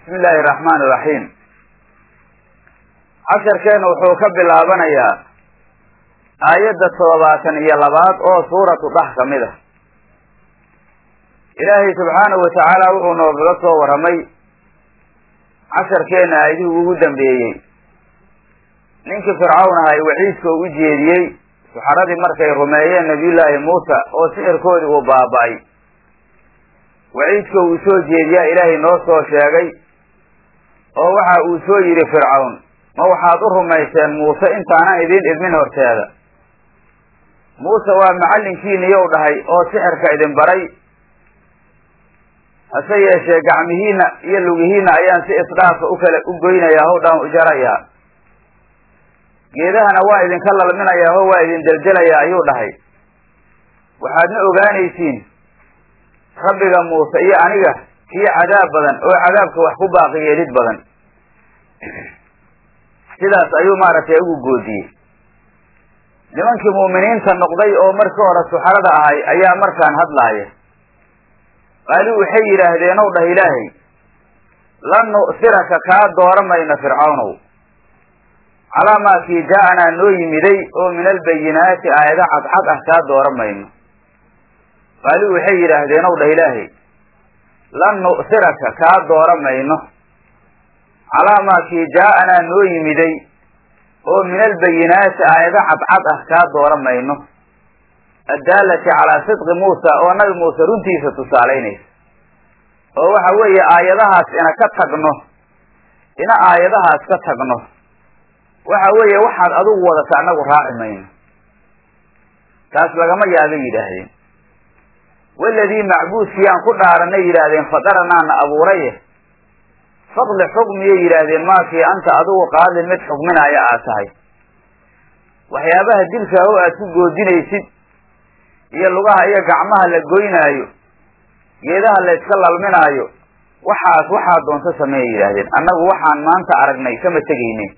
bismi illaahi araxmaan iraxiim casharkeena wuxuu ka bilaabanayaa aayadda toddobaatan iyo labaad oo suuratu dhax ka mid ah ilaahay subxaanahu watacaala wuxuu noogaga soo warramay casharkeena aayadihii ugu dambeeyey ninkii fircawn ahay waciidka u jeediyey suxaradii markay rumeeyeen nabiyullaahi muusa oo sixirkoodii uu baaba-ay waciidka uu soo jeediyaa ilaahay noo soo sheegay oo waxa uu soo yidhi fircawn ma waxaad u rumayseen muuse intaanan idiin idmin horteeda muuse waa macallinkiiniyow dhahay oo sixirka idin baray hase yeeshee gacmihiina iyo lugihiina ayaan si isdhaafa u kala u goynayaa howdhaan u jarayaa geedahana waa idinka lalminayaa ho waa idin deljelayaa ayuu dhahay waxaadna ogaanaysiin rabbiga muuse iyo aniga kii cadaab badan oo cadaabka wax ku baaqi yeelid badan sidaas ayuu maaragtay ugu goodiyey nimankii mu'miniinta noqday oo markii hore suxarada ahay ayaa markaan hadlaaya qaali waxay yidhaahdeen ow dhah ilaahay lan nu'siraka kaa dooramayna fircawnow calaa maa kii jaa-anaa noo yimiday oo min albayinaati aayado cadcad ah kaa dooramayno qaali waxay yidhaahdeen ow dhah ilaahay lan nu'siraka kaa dooramayno calaa maa kii jaa-anaa noo yimiday oo min albayinaati aayado cadcad ah kaa dooramayno addaalati calaa sidqi muusa oo nabi muuse runtiisa tusaalaynaysa oo waxa weeye aayadahaas ina ka tagno ina aayadahaas ka tagno waxa weeye waxaad adigu wadata annagu raaci mayno taas lagama yaabay yidhaahdeen waladii macbuudkii aan ku dhaaranay yidhaahdeen fadaranaana abuuraye fadli xukmiyay yidhaahdeen maakii anta adigu qaadin mid xukminaaya aad tahay waxyaabaha dilka oo aad ku goodinaysid iyo lugaha iyo gacmaha la goynaayo geedaha la yska lalminaayo waxaas waxaa doonto sameeya yidhaahdeen annagu waxaan maanta aragnay kama tegaynin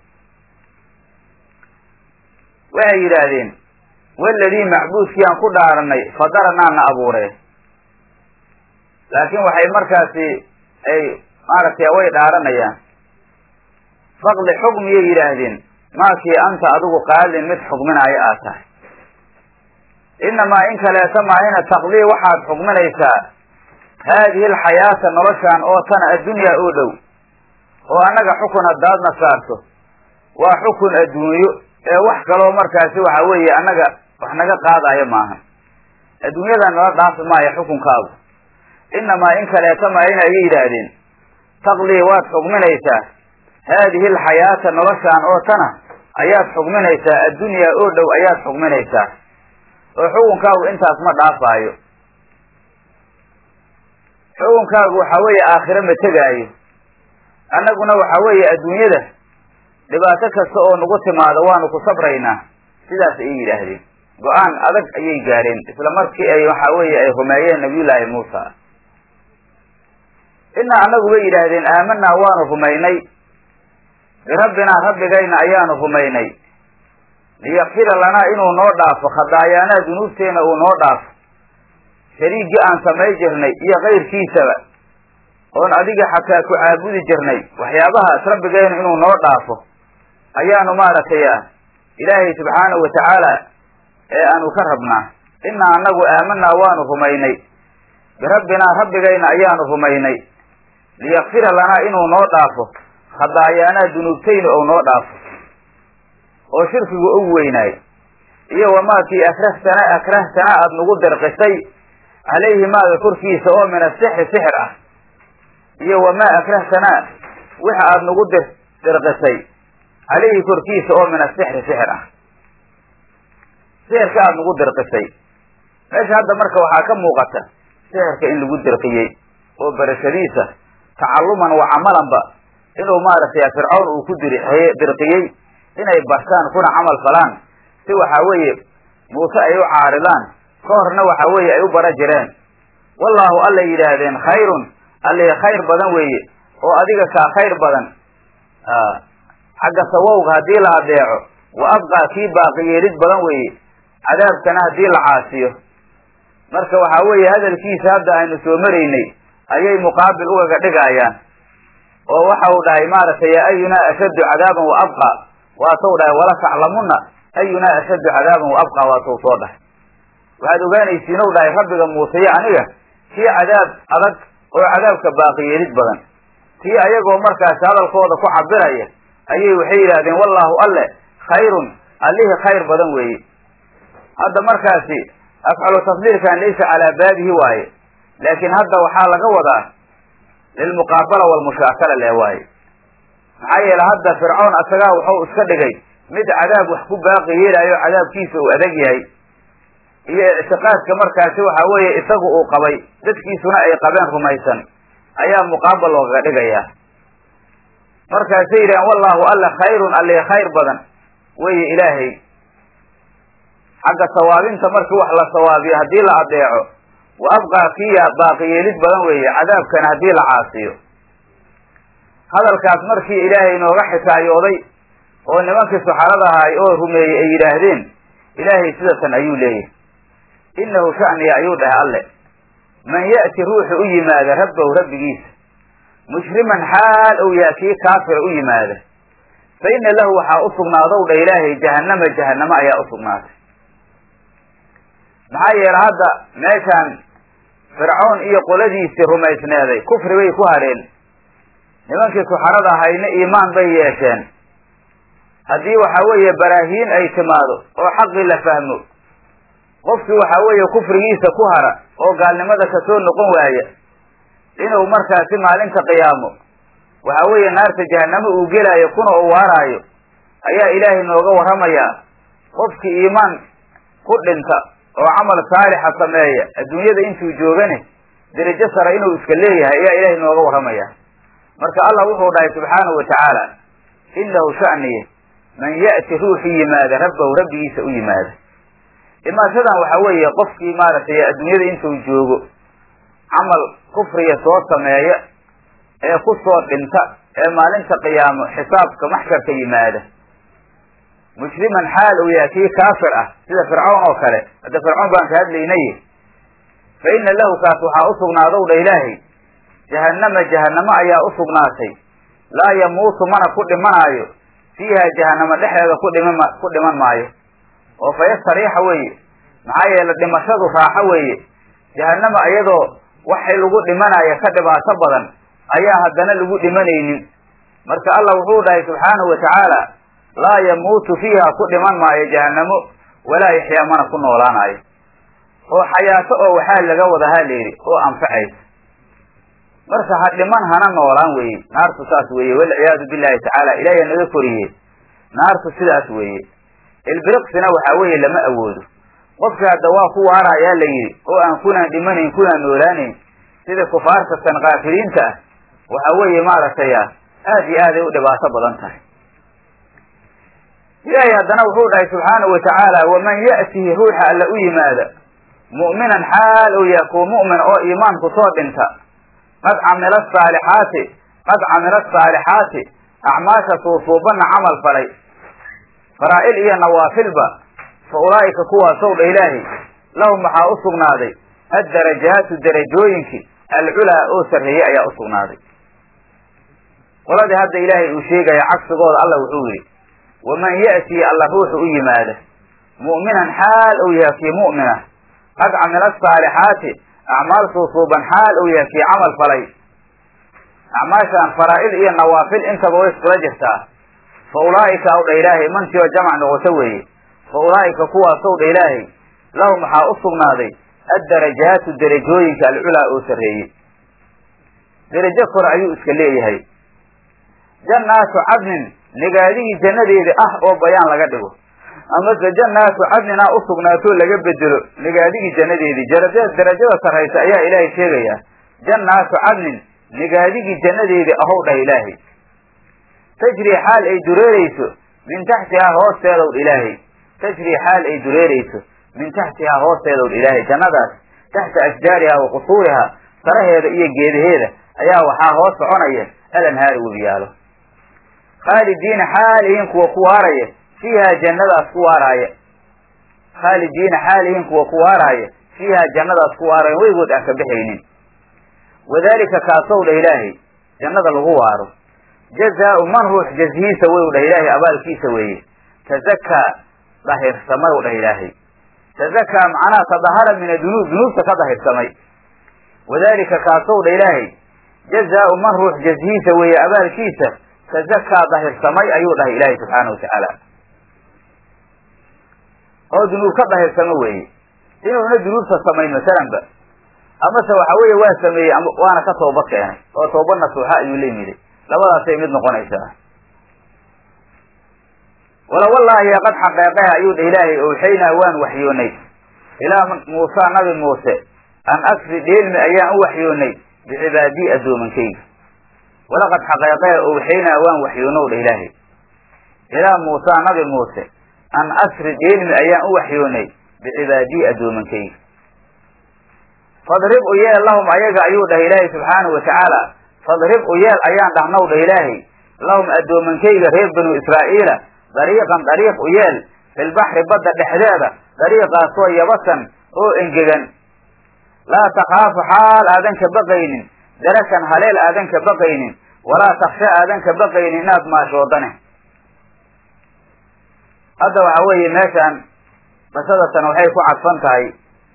waxay yidhaahdeen waladii macbuudkii aan ku dhaaranay fadaranaana abuuree laakiin waxay markaasi ay maaragtay way dhaaranayaan faqli xukmiyay yidhaahdeen maakii anta adigu qaadin mid xukminaayo aad tahay inamaa in kaleeta maahina taqdii waxaad xukminaysaa haadihi alxayaata noloshaan oo tana addunyaa oo dhow oo annaga xukun haddaadna saarto waa xukun adduunyo ee wax kaloo markaasi waxa weeye annaga wax naga qaadayo maahan adduunyadan nala dhaafi maayo xukunkaagu inamaa in kaleeta maahina ayay yidhaahdeen taqdii waad xukminaysaa haadihi alxayaata noloshaan oo tana ayaad xukminaysaa addunyaa oo dhow ayaad xukminaysaa oo xukunkaagu intaas ma dhaafaayo xukunkaagu waxa weeye aakhiro ma tegaayo annaguna waxa weeye adduunyada dhibaato kasta oo nagu timaado waanu ku sabraynaa sidaas ayay yidhaahdeen go-aan adag ayay gaareen isla markii ay waxa weeye ay rumeeyeen nabiyullaahi muusa inaa annagu bay yidhaahdeen aamanaa waanu rumaynay birabbinaa rabbigayna ayaanu rumaynay liyakfira lanaa inuu noo dhaafo khadaayaanaa dunuubteena uu noo dhaafo shariiggii aan samay jirnay iyo kayrkiisaba oon adiga xataa ku caabudi jirnay waxyaabahaas rabbigayna inuu noo dhaafo ayaanu maaragtay ilaahay subxaanahu watacaala ee aanu ka rabnaa inaa annagu aamanaa waanu rumaynay birabbinaa rabbigayna ayaanu rumaynay liyakfira lanaa inuu noo dhaafo khadaayaanaa dunuubtayna ou noo dhaafo oo shirkigu og weynaayo iyo wamaakii akrahtana akrahtana aada nagu dirqisay calayhi maaga korkiisa oo min asixri sixir ah iyo wamaa akrahtanaa waxa aada nagu dir dirqisay calayhi korkiisa oo min asixri sixir ah sixirka aada nagu dirqisay meesha hadda marka waxaa ka muuqata sixirka in lagu dirqiyey oo barashadiisa tacalluman wa camalanba inuu maaragtay fircawn uu ku dir dirqiyey inay bartaan kuna camal falaan si waxa weeye muuse ay u caaridaan ka horna waxa weeye ay u bara jireen wallaahu allay yidhaahdeen khayrun alli khayr badan weeye oo adiga kaa khayr badan xagga sawowga haddii la adeeco wa abqaa kii baaqi yeelid badan weeye cadaabkana haddii la caasiyo marka waxa weeye hadalkiisa hadda aynu soo maraynay ayay muqaabil ugaga dhigayaan oo waxa uu dhahay maaragtay ayunaa ashaddu cadaaban wa abqa waatou dhahay wala taclamuna ayunaa ashaddu cadaaban wa abqa waatou soo dhahay waxaad ogaanaysiin ou dhahay rabbiga muuseyo aniga kii cadaab adag oo cadaabka baaqiyeelid badan tii ayagoo markaasi hadalkooda ku cabiraya ayay waxay yidhahdeen wallaahu alle khayrun allihii khayr badan weeye hadda markaasi afcalu tafdiilkan laysa calaa baabihi waaye laakiin hadda waxaa laga wadaa lilmuqaabala walmushaakala lee waaye maxaa yeele hadda fircoon asagaa wuxuu iska dhigay mid cadaab wax ku baaqi yeelaayo cadaabkiisa uu adag yahay iyo ictiqaadka markaasi waxa weeye isagu uu qabay dadkiisuna ay qabeen rumaysan ayaa muqaabal loogaga dhigayaa markaasay yidhahen wallahu alle khayrun alli khayr badan weye ilaahay xagga sawaabinta markii wax la sawaabiyo haddii la adeeco wa abqaa kiya baaqiyeelid badan weeye cadaabkana haddii la caasiyo hadalkaas markii ilaahay inooga xikaayooday oo nimankii saxarada ahay oo rumeeyey ay yidhaahdeen ilaahay sidatan ayuu leeyahay innahu sha'niya ayuu dhahay alle man ya'ti ruuxu u yimaada rabbahu rabbigiisa mushriman xaal ou yaa kii kaafira u yimaada fa inna lahu waxaa u sugnaadow dha ilaahay jahannama jahannamo ayaa u sugnaatay maxaa yeele hadda meeshaan fircoon iyo qoladiisii rumaysneeday kufri bay ku hadheen nimankii suxarada ahayna iimaan bay yeesheen haddii waxa weeye baraahiin ay timaado oo xaqii la fahmo qofkii waxa weeye kufrigiisa ku hara oo gaalnimada kasoo noqon waaya inuu markaasi maalinta qiyaamo waxa weeye naarta jahanamo uu gelaayo kuna u waaraayo ayaa ilaahay nooga warramayaa qofkii iimaan ku dhinta oo camal saalixa sameeya adduunyada intuu joogane derajo sare inuu iska leeyahay ayaa ilaahay nooga warramaya marka allah wuxuu dhahay subxaanahu wa tacaala innahu sha'niye man ya'ti ruuxu yimaada rabbahu rabbigiisa u yimaada imaashadan waxa weeye qofkii maaragtay adduunyada intuu joogo camal kufriga soo sameeya ee ku soo dhinta ee maalinta qiyaamo xisaabka maxsharka yimaada mushriman xaal uu yahay kii kaafir ah sida fircawn oo kale hadda fircoon baan ka hadlaynay fa inna lahu kaas waxaa u sugnaadow dha ilaahay jahannama jahannamo ayaa u sugnaatay laa yamuutu mana ku dhimanaayo fiiha jahannamo dhexdeeda ku dhiman ku dhiman maayo oo fayastariixa weeye maxaa yeele dhimashadu raaxo weeye jahannama iyadoo waxay lagu dhimanaya ka dhibaato badan ayaa haddana lagu dhimanaynin marka allah wuxuu dhahay subxaanahu wa tacaala laa yamuutu fiiha ku dhiman maayo jahannamo walaa yaxyaa mana ku noolaanayo oo xayaato oo waxaa laga wada ha layidhi oo anfacaysa marka ha dhiman hana noolaan weeye naartu saas weeye walciyaadu billahi tacaala ilaahay naga koriye naartu sidaas weeye ilbiriqsina waxaa weeye lama awoodo qofka hadda waa ku waarayaa la yidhi oo aan kunaan dhimanayn kunaan noolaanayn sida kufaarta tan kaafiriinta ah waxa weeye maaragtay aad iyo aaday u dhibaato badan tahay ilaahay haddana wuxuu dhahay subxaanahu wa tacaala waman ya'tihi ruuxa alla u yimaada mu'minan xaal ou yahay kuwa mu'min oo iimaanku soo dhinta qad camila asaalixaati qad camila asaalixaati acmaasha suusuubanna camal falay faraa'il iyo nawaafilba fa ulaa'ika kuwaasow dha ilaahay lahum waxaa u sugnaaday addarajaatu darajooyinkii alculaa oo sarreeyey ayaa u sugnaaday qoladii hadda ilaahay uu sheegaya cagsigooda allah wuxuu yidhi waman ya'tii alla ruuxu u yimaada mu'minan xaal ou yahay kii mu'mina qad camila asaalixaati acmaal suusuuban xaal ou yahay kii camal falay acmaashaan faraa'il iyo nawaafil intaba way iskula jirtaa fa ulaa'ika ow dha ilaahay mantii oo jamac noqoto weeye fa ulaa'ika kuwaasow dha ilaahay lahum waxaa u sugnaaday addarajaatu derajooyinka alculaa oo sarreeyey derajo kore ayuu iska leeyahay jannaatu cadnin nigaadigii jannadeeda ah oo bayaan laga dhigo amase jannaatu cadninaa u sugnaatoo laga bedelo nigaadigii jannadeedii daraja darajada sarraysa ayaa ilaahay sheegaya jannaatu cadnin nigaadigii jannadeedii ahow dhah ilaahay tajri xaal ay dureereyso min taxtihaa hoosteedow ilaahay tajri xaal ay dureereyso min taxtihaa hoosteedow ilaahay jannadaas taxta ashjaarihaa wa qusuurihaa saraheeda iyo geedaheeda ayaa waxaa hoos soconaya alanhaari webiyaalo khaalidiina xaalihiin kuwa ku waaraya fiihaa jannadaas ku waaraaya khaalidiina xaalihiin kuwa ku waaraaya fiihaa jannadaas ku waaraya weygood aan ka baxaynin wadalika kaasow dha ilaahay jannada lagu waaro jazaau man ruux jazihiisa wey u dhah ilaahay abaalkiisa weeye tazakaa dahirsamay u dhah ilaahay tazakaa macnaha tadahara min adunuub dunuubta ka dahirsamay wadalika kaasow dha ilaahay jazaau man ruux jazihiisa weeye abaalkiisa tazakaa dahirsamay ayuu dhahay ilaahay subxaana watacaala oo dunuub ka dahirsamo weeye inuuna dunuubta samayn masalanba amase waxa weeye waa sameeyey waana ka tooba keenay oo tooba nasuuxa ayuu la yimiday labadaasay mid noqonaysaa wala wallaahi qad xaqeeqeha ayuu dha ilaahay owxaynaa waan waxyoonay ilaa muusa nabi muuse an asri dheelmi ayaan u waxyoonay bicibaadii addoomankayga walaqad xaqeeqeha owxaynaa waan waxyoonow dha ilaahay ilaa muusa nabi muuse an asri dheelmi ayaan u waxyoonay bicibaadii addoomankayga fadrib u yeel lahum ayaga ayuu dhah ilaahay subxaanahu watacaala fadrib u yeel ayaan dhahnow dhah ilaahay lahum addoomankayga reer banu israa'iila dariiqan dariiq u yeel filbaxri badda dhexdeeda dariiqaasoo yabasan oo engegan laa takhaafu xaal aadan ka baqaynin darakan haleel aadan ka baqaynin walaa taksha aadan ka baqaynin inaad maashoodane hadda waxa weeye meeshaan qisadatan waxay ku cadfan tahay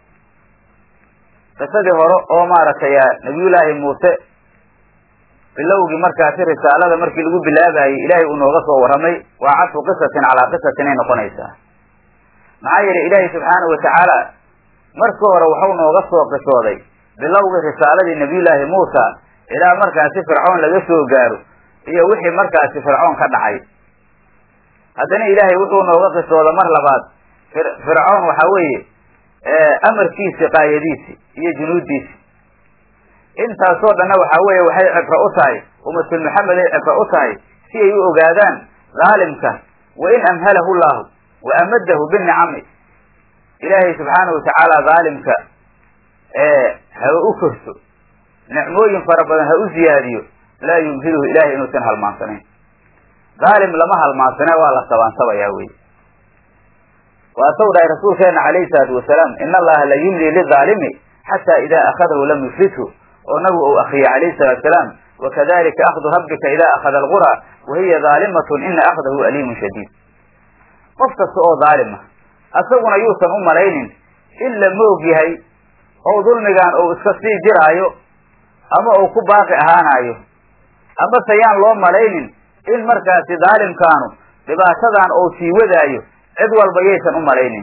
qisadii hore oo maaragtay nabiyullaahi muuse bilowgii markaasi risaalada markii lagu bilaabayey ilaahay uu nooga soo warramay waa cadfu qisatin calaa qisatin ay noqonaysaa maxaa yeelay ilaahay subxaanahu watacaala markii hore waxau nooga soo qisooday bilowgii risaaladii nabiyullaahi muusa ilaa markaasi fircoon laga soo gaaro iyo wixii markaasi fircoon ka dhacay haddana ilaahay wuxuu nooga qisooda mar labaad fircoon waxa weeye amarkiisi qaayadiisi iyo junuuddiisi intaasoo dhanna waxa weeye waxay cibro u tahay ummatul maxamed ay cibro u tahay si ay u ogaadaan dhaalimka wa in amhalahu llahu wa amadahu binicami ilaahay subxaanahu watacaala dhaalimka ha u korso nicmooyin fara badan ha u ziyaadiyo laa yumhiluhu ilahay inuusan halmaansanayn dhaalim lama halmaansane waa la sabaansabayaa wey waasaw dhahay rasuulkeena calayhi salaatu wasalaam ina allaha la yumli lidaalimi xataa idaa akhadahu lam yuflithu oo nabigu uu akriyay calayhi salatu wasalaam wakadalika akhdu rabbika idaa akhada alqura wahiya daalimatun ina akhdahu aliimun shadiid qof kasta oo daalima asaguna yuusan u malaynin in la moog yahay oo dulmigan uu iska sii jiraayo ama uu ku baaqi ahaanayo amase yaan loo malaynin in markaasi daalimkaanu dhibaatadan uu sii wadaayo cid walba yaysan u malaynin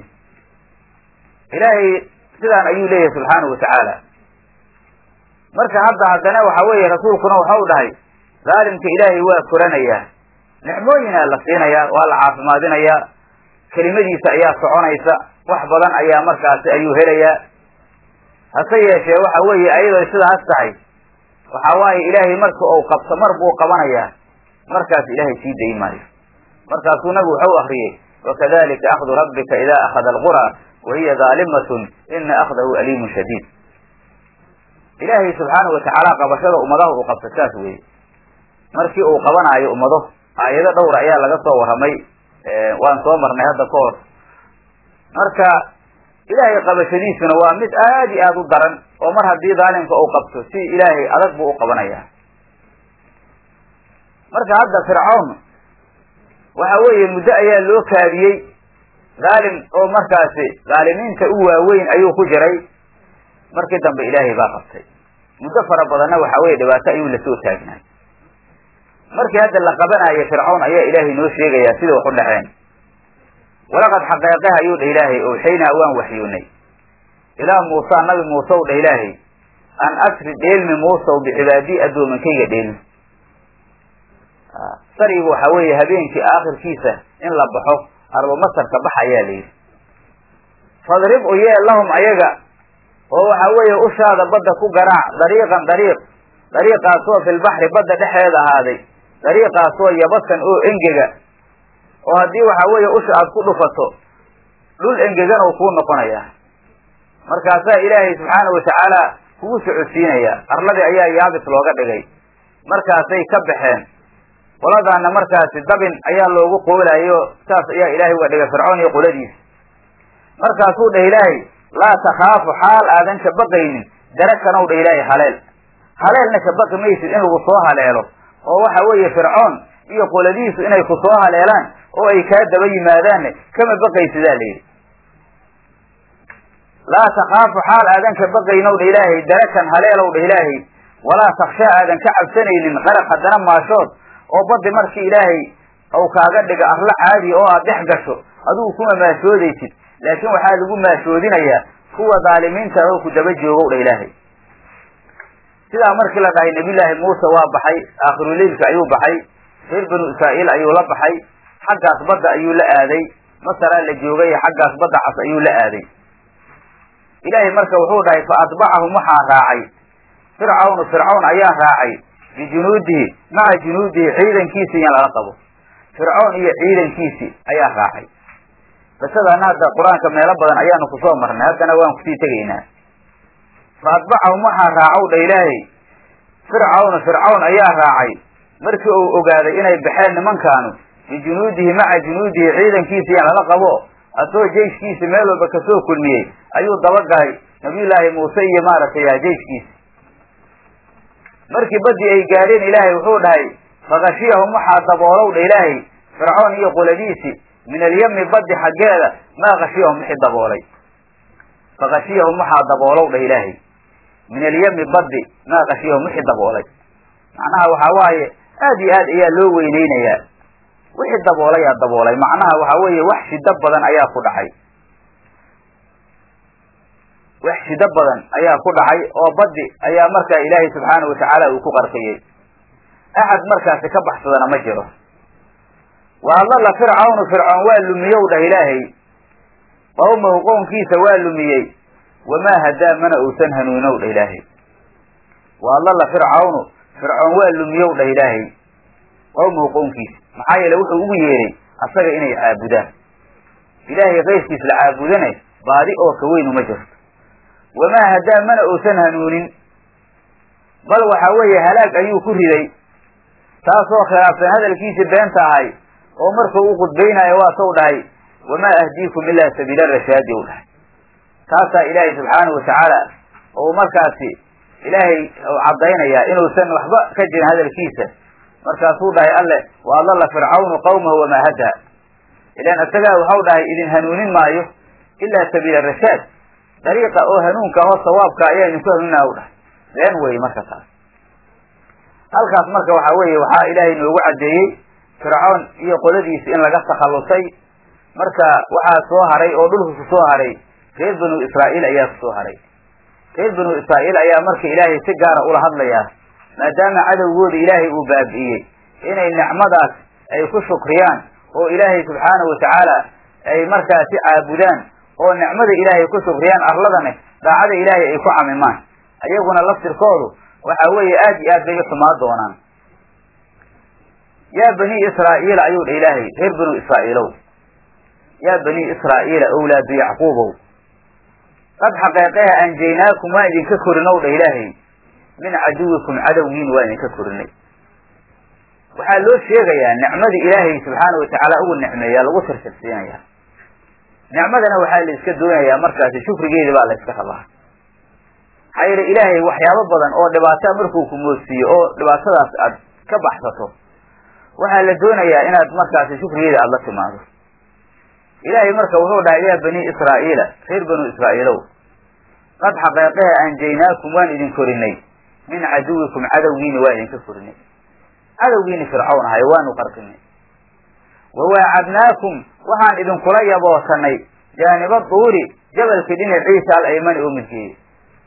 ilaahay sidaan ayuu leeyahay subxaanahu watacaala marka hadda haddana waxa weeye rasuulkuna waxa u dhahay dhaalimka ilaahay waa koranayaa nicmooyinaa la siinayaa waa la caafimaadinayaa kelimadiisa ayaa soconaysa wax badan ayaa markaasi ayuu helayaa hase yeeshee waxa weeye ayadoo sidaas tahay waxa waaye ilaahay marka uu qabto mar buu qabanayaa markaas ilaahay sii dayi maayo markaasuu nabigu waxau akriyey wakadalika akhdu rabbika ida akhada alqura wahiya daalimatun ina akhdahu aliimun shadiid ilaahay subxaanahu watacaala qabashada ummadaha uu qabto saas weeye markii uu qabanaayo ummado aayado dhowra ayaa laga soo warramay waan soo marnay hadda ka hor marka ilaahay qabashadiisuna waa mid aad iyo aada u daran oo mar haddii daalimka uu qabto si ilaahay adag buu u qabanaya marka hadda fircawn waxa weeye muddo ayaa loo kaadiyey dhaalim oo markaasi dhaalimiinta u waaweyn ayuu ku jiray markii dambe ilaahay baa qabtay muddo fara badanna waxa weye dhibaato ayuu lasoo taagnaay markii hadda la qabanaayo fircawn ayaa ilaahay noo sheegayaa sida wax u dhaceen walaqad xaqeeqeha ayuu dha ilaahay owxaynaa waan waxyoonay ilaa muusa nabi muuse u dha ilaahay an asri dheelmi muusaw bicibaadii addoomankayga dheelmi sarigu waxa weeye habeenkii aakhirkiisa in la baxo arbo masarka bax ayaa la yidhi fadrib u yeel lahum ayaga oo waxa weeye ushaada badda ku garaac dariiqan dariiq dariiqaasoo filbaxri badda dhexeeda ahaaday dariiqaasoo yabasan oo engega oo haddii waxa weeye usha aad ku dhufato dhul engegan oo kuu noqonaya markaasaa ilaahay subxaanahu watacaala kugu socodsiinaya arladii ayaa yaabis looga dhigay markaasay ka baxeen qoladaana markaasi dabin ayaa loogu qoolayo saas ayaa ilaahay uga dhigay fircoon iyo qoladiisa markaasuu dhah ilaahay laa takhaafu xaal aadan ka baqaynin darakanow dha ilaahay haleel haleelna ka baqi maysid in lagu soo haleelo oo waxa weeye fircoon iyo qoladiisu inay ku soo haleelaan oo ay kaa daba yimaadaanne kama baqaysidaa layidhi laa takaafu xaal aadan ka baqaynow dha ilaahay darakan haleelow dha ilaahay walaa takshaa aadan ka cabsanaynin qaraq haddana maashood oo baddi markii ilaahay ou kaaga dhiga arla caadiya oo aad dhex gasho adigu kuma maashoodaysid laakiin waxaa lagu maashoodinayaa kuwa dhaalimiinta oo ku daba joogow dha ilaahay sidaa markii la dhahay nabiyullaahi muuse waa baxay aakhiruleilka ayuu baxay reer banu israa'iil ayuu la baxay xaggaas badda ayuu la aaday masaraa la joogay xaggaas badda cas ayuu la aaday ilaahay marka wuxuu dhahay fa atbacahum waxaa raacay fircawnu fircawn ayaa raacay bijunuudihi maca junuudihi ciidankiisi in lala qabo fircoon iyo ciidankiisi ayaa raacay qisadana hadda qur-aanka meelo badan ayaanu kusoo marnay haddana waan kusii tegaynaa fa atbacahum waxaa raacow dha ilaahay fircawnu fircawn ayaa raacay markii uu ogaaday inay baxeen nimankaanu bijunuudihi maca junuudihi ciidankiisi in lala qabo asagoo jeyshkiisi meel walba kasoo kulmiyey ayuu dabagalay nabiyullaahi muuse iyo maaragtay jeyshkiisi markii baddii ay gaadheen ilaahay wuxuu dhahay fakashiyahum waxaa daboolow dha ilaahay fircoon iyo qoladiisi min alyami baddi xaggeeda maa kashiyahum wixii daboolay fakashiyahum waxaa daboolow dha ilaahay min alyami baddi maa kashiyahum wixii daboolay macnaha waxaa waaye aad iyo aad ayaa loo weyneynayaa wixii daboolayaa daboolay macnaha waxa weeye wax shido badan ayaa ku dhacay wax shido badan ayaa ku dhacay oo baddi ayaa markaa ilaahay subxaanahu watacaala uu ku qarqiyey axad markaasi ka baxsadana ma jiro wa adalla fircawnu fircoon waa lumiyow dhah ilaahay qawmahu qownkiisa waa lumiyey wamaa hadaa mana uusan hanuunow dhah ilaahay wa adalla fircawnu fircoon waa lumiyow dhah ilaahay qawmahu qownkiisa maxaa yeele wuxuu ugu yeeray asaga inay caabudaan ilaahay kayrkiis la caabudane baadi oo ka weyn uma jirto wamaa hadaa mana uusan hanuunin bal waxa weeye halaag ayuu ku riday taasoo khilaafsan hadalkiisii beenta ahay oo markuu u khudbaynayo waa sow dhahay wamaa ahdiikum ilaa sabiila rashaadi ou dhahay taasaa ilaahay subxaanahu watacaala oo markaasi ilaahay caddaynayaa inuusan waxba ka jirin hadalkiisa markaasuu dhahay alle wa adalla fircawnu qawmahu wamaa hadaa ilaan isagaa waxau dhahay idin hanuunin maayo ilaa sabiila rashaad dariiqa oo hanuunka oo sawaabka ayaa idinku hanuuninaa u dhahay been wey marka taas halkaas marka waxaa weeye waxaa ilaahay noogu caddeeyey fircoon iyo qoladiisi in laga takhallusay marka waxaa soo haray oo dhulka ku soo haray reer banu israa'iil ayaa ku soo haray reer banu israa'iil ayaa marka ilaahay si gaara ula hadlayaa maadaama cadowgooda ilaahay uu baabi'iyey inay nicmadaas ay ku shukriyaan oo ilaahay subxaanahu watacaala ay markaasi caabudaan oo nicmada ilaahay ku shukriyaan arladane daacada ilaahay ay ku camimaan ayaguna laftirkoodu waxa weeye aad iyo aad bay u xumaa doonaan yaa bani israa'iila ayuu dha ilaahay reer banu israa'iilow yaa bani israa'iila owlaadu yacquubow qad xaqeeqeha anjaynaakum waan idinka korinow dha ilaahay min caduwikum cadowgiin waan idinka korinay waxaa loo sheegayaa nicmadii ilaahay subxaana watacaala ugu nicmeeyaa lagu tirtirsiinayaa nicmadana waxaa la iska doonayaa markaasi shukrigeedi baa la iska rabaa maxaa yeele ilaahay waxyaabo badan oo dhibaata markuu ku moodsiiyo oo dhibaatadaas aad ka baxsato waxaa la doonayaa inaad markaasi shukrigeeda aada la timaado ilaahay marka wuxuu dhahay yaa bani israa'iila reer banu israa'iilow qad xaqeeqeha anjaynaakum waan idin korinay min caduwikum cadowgiini waa idinka korinay cadowgiini fircawn ahay waanu qarqinay wawaacadnaakum waxaan idinkula yaboosanay jaaniba duuri jabalkii dhinaciisa al aymani oo midgeeye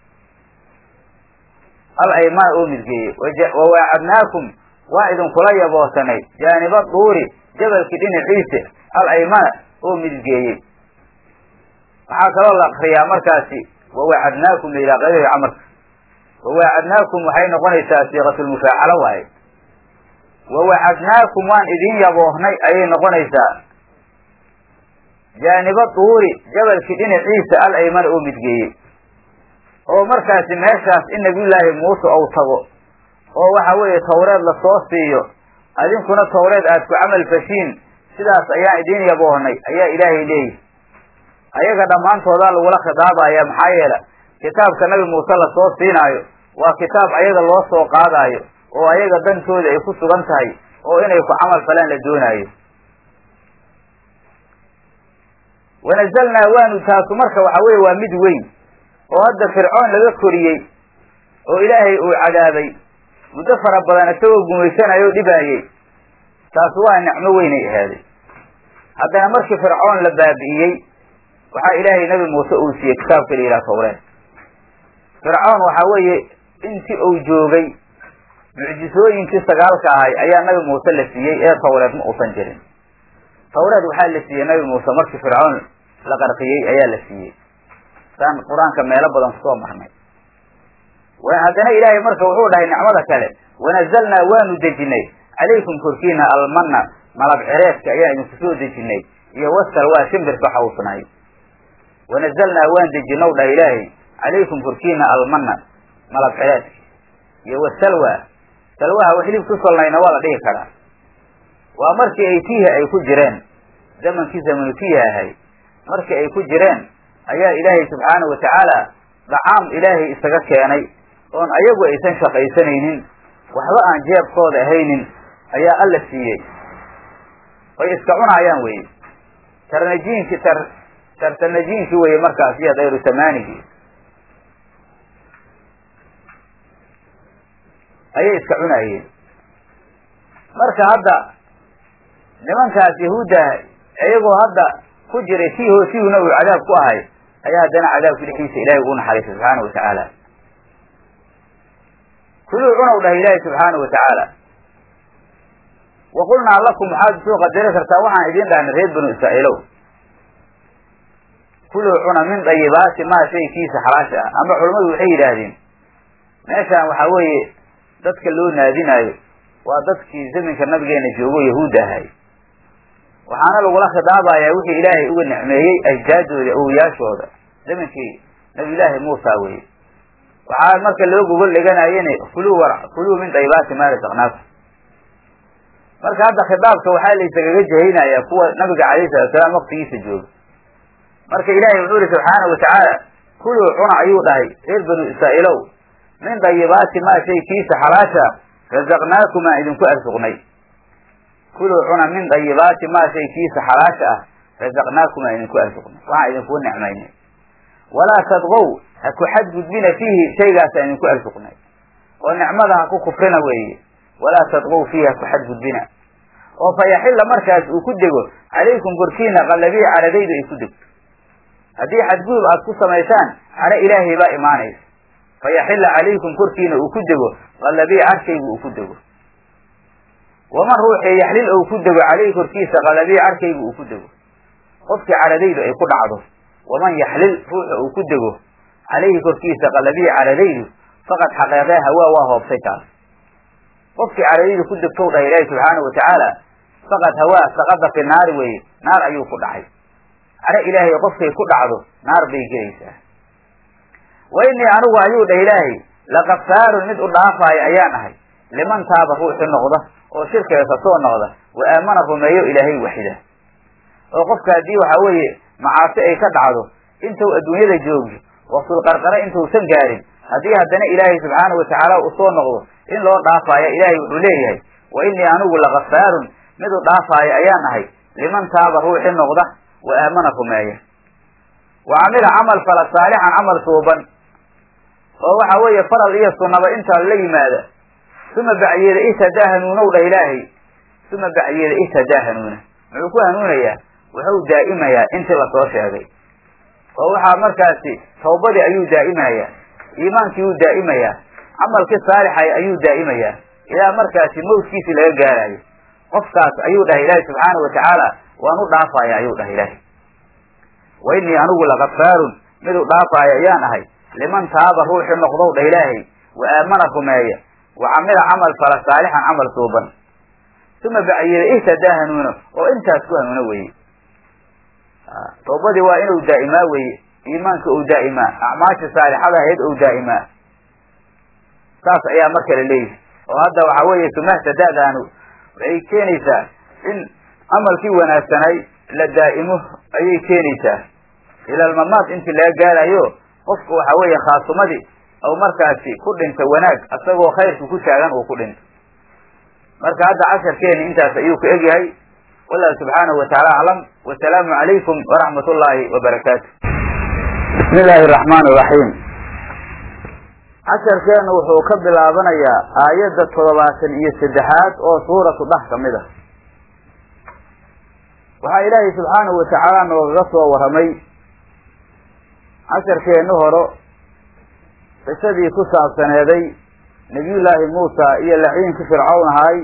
al aymaan oo midgeeye wawaacadnaakum waan idinkula yaboosanay jaaniba duuri jabalkii dhinaciisa al aymana oo midgeeyey waxaa kaloo la akriyaa markaasi wawaacadnaakum la yidhaha qadari camarka wawaacadnaakum waxay noqonaysaa siiqatulmufaacalo waaye wawacadnaakum waan idin yaboohnay ayay noqonaysaa jaaniba duuri jabalkii dhinaciisa al aymana oo midgeeyey oo markaasi meeshaas in nabiyullaahi muuse ou tago oo waxa weeye tawreed lasoo siiyo adinkuna tawreed aad ku camal fashiin sidaas ayaan idin yaboohnay ayaa ilaahay leeyihi ayaga dhammaantoodaa lagula khidaabayaa maxaa yeele kitaabka nabi muuse lasoo siinaayo waa kitaab ayaga loo soo qaadaayo oo ayaga dantooda ay ku sugan tahay oo inay ku camal falaan la doonaayo wanazalnaa waanu taasu marka waxa weye waa mid weyn oo hadda fircoon laga koriyey oo ilaahay uu cadaabay muddo fara badan isagoo gumaysanayo o dhibaayey taasu waa nicmo weynay ahaaday haddana markii fircoon la baabi'iyey waxaa ilaahay nabi muuse uu siiyey kitaabka la yidhaha tawreed fircoon waxaa weeye intii uu joogay mucjisooyinkii sagaalka ahay ayaa nabi muuse la siiyey ee tawreed ma uusan jirin tawreed waxaa la siiyey nabi muuse markii fircoon la qarqiyey ayaa la siiyey saan qur-aanka meelo badan kusoo marnay haddana ilaahay marka wuxuu dhahay nicmada kale wanazalnaa waanu dejinay calaykum korkiina almanna malab cireedka ayaan idinku soo dejinay iyo wasal waa shimbirka xawsnay wanazalnaa waan dejinow dhaha ilaahay calaykum korkiina almanna malab cireedka iyo wasalwa salwaha wa hilib ku solnayna waa la dhihi karaa waa markii ay tiiha ay ku jireen zamankii zamanu tiiha ahay markii ay ku jireen ayaa ilaahay subxaanahu watacaala dacaam ilaahay isaga keenay oon ayagu aysan shaqaysanaynin waxba aan jeebkooda ahaynin ayaa alla siiyey way iska cunaayaan weye tarnajiinki tar tartanajiinki weye markaas iyo dayru samaanigii ayay iska cunaayeen marka hadda nimankaas yahuudda iyagoo hadda ku jiray sii hoosihuna uu cadaab ku ahay ayaa haddana cadaabka dhexdiisa ilaahay uu naxariistay subxaana wa tacaala kuluu cunow dhahay ilaahay subxaana wa tacaala wa qulnaa lakum waxaad soo qadari kartaa waxaan idiin dhahnay reer banu israa'iilow kuluu cuna min dayibaati maa shaykiisa xalaasha ah ama culammadu waxay yidhaahdeen meeshaan waxaa weeye dadka loo naadinaayo waa dadkii zaminka nabigeena joogo yahuudda ahay waxaana lagula khidaabayaa wixii ilaahay uga nicmeeyey ajdaadooda awliyaashooda zaminkii nabiyullaahi muusa weye waxaa marka loo gogol dhiganayene kuluu war kuluu min dayibaati maa rasaqnaakum marka hadda khidaabka waxaa laysagaga jahaynayaa kuwa nabiga calayhi salatu salaam waktigiisa jooga marka ilaahay wuxuu yihi subxaana wa tacaala kuluu cuna ayuu dhahay reer banu israa'iilow min dayibaati maa shay kiisa xalaasha razaqnaakum aan idinku arsuqnay kuluu cuna min dayibaati maa shay kiisa xalaasha ah razaqnaakum aan idinku arsuqnay waxaan idinku nicmaynay walaa tadqow ha ku xadgudbina fiihi shaygaas aan idinku arsuqnay oo nicmada ha ku kufrina weeye walaa tadqow fiihi ha ku xadgudbina oo fa yaxilla markaas uu ku dego calaykum korkiina qallabii caradaydu ay ku degto haddii xadgudub aad ku samaysaan caro ilaahay baa imaanaysa fa yaxilla calaykum korkiina uu ku dego qallabii carkaygu uu ku dego waman ruuxii yaxlil ou ku dego caleyhi korkiisa qallabii carkaygu uu ku dego qofkii caradaydu ay ku dhacdo waman yaxlil ruuxa uu ku dego calayhi korkiisa qallabii caradaydu faqad xaqeeqee hawaa waa hoobtay taas qofkii caradaydu ku degtow dhaha ilaahi subxaana wa tacaala faqad hawaa saqada fi naari weye naar ayuu ku dhacay caro ilaahay qofkay ku dhacdo naar bay gelaysaa wa innii anigu ayuu dhah ilaahay lakafaarun mid u dhaafaayo ayaan ahay liman taaba ruuxi noqda oo shirkiga kasoo noqda wa aamana rumeeyo ilaahay waxida oo qofka haddii waxaa weeye macaasi ay ka dhacdo intuu adduunyada joogi waqtulqarqare intuusan gaarin haddii haddana ilaahay subxaana wa tacaala uu soo noqdo in loo dhaafaayo ilaahay wuxuu leeyahay wa innii anigu lakafaarun mid u dhaafaayo ayaan ahay liman taaba ruuxi noqda wa aamana rumeeya wa camila camal fala saalixan camal suuban oo waxa weeye faral iyo sunnaba intaa la yimaada uma bacyeeda ihtadaa hanuunow dha ilaahay uma bacyeeda ihtadaa hanuuna muxuu ku hanuunayaa wuxuu daa'imayaa intii lasoo sheegay oo waxaa markaasi tawbadii ayuu daa'imayaa iimaankii wuu daa'imayaa camalkii saalixay ayuu daa'imayaa ilaa markaasi mawdkiisii laga gaarayo qofkaas ayuu dhahay ilaahay subxaana wa tacaala waan u dhaafaya ayuu dhahay ilaahay wa innii anigu lakafaarun mid u dhaafaayo ayaan ahay liman taaba ruuxi noqdow dha ilaahay wa aamana rumeeya wa camila camal fala saalixan camal suuban uma bacyeeda ihtadaa hanuuna oo intaas ku hanuuna weye tawbadii waa inuu daa'imaa weye iimaanka ou daa'imaa acmaasha saalixada ahayd ou daa'imaa saas ayaa marka la leeyahay oo hadda waxaa weeye sumahtadaadaanu waxay keenaysaa in camalkii wanaagsanay la daa'imo ayay keenaysaa ilalmamaad intii laga gaarayo qofka waxaa weeye khaasumadii ou markaasi ku dhinta wanaag asagoo khayrka ku taagan uu ku dhinto marka hadda casharkeeni intaas ayuu ka egyahay wallahu subxaanahu watacaala aclam wasalaamu calaykum waraxmat ullaahi wabarakaatu bismi illaahi araxmaan iraxiim casharkeenu wuxuu ka bilaabanayaa aayadda toddobaatan iyo saddexaad oo suuratu dhax ka mid ah waxaa ilaahay subxaanahu watacaala noogaga soo warramay casharkeennu horo qisadii ku saabsaneeday nebiyullaahi muusa iyo laciinkii fircawn ahaay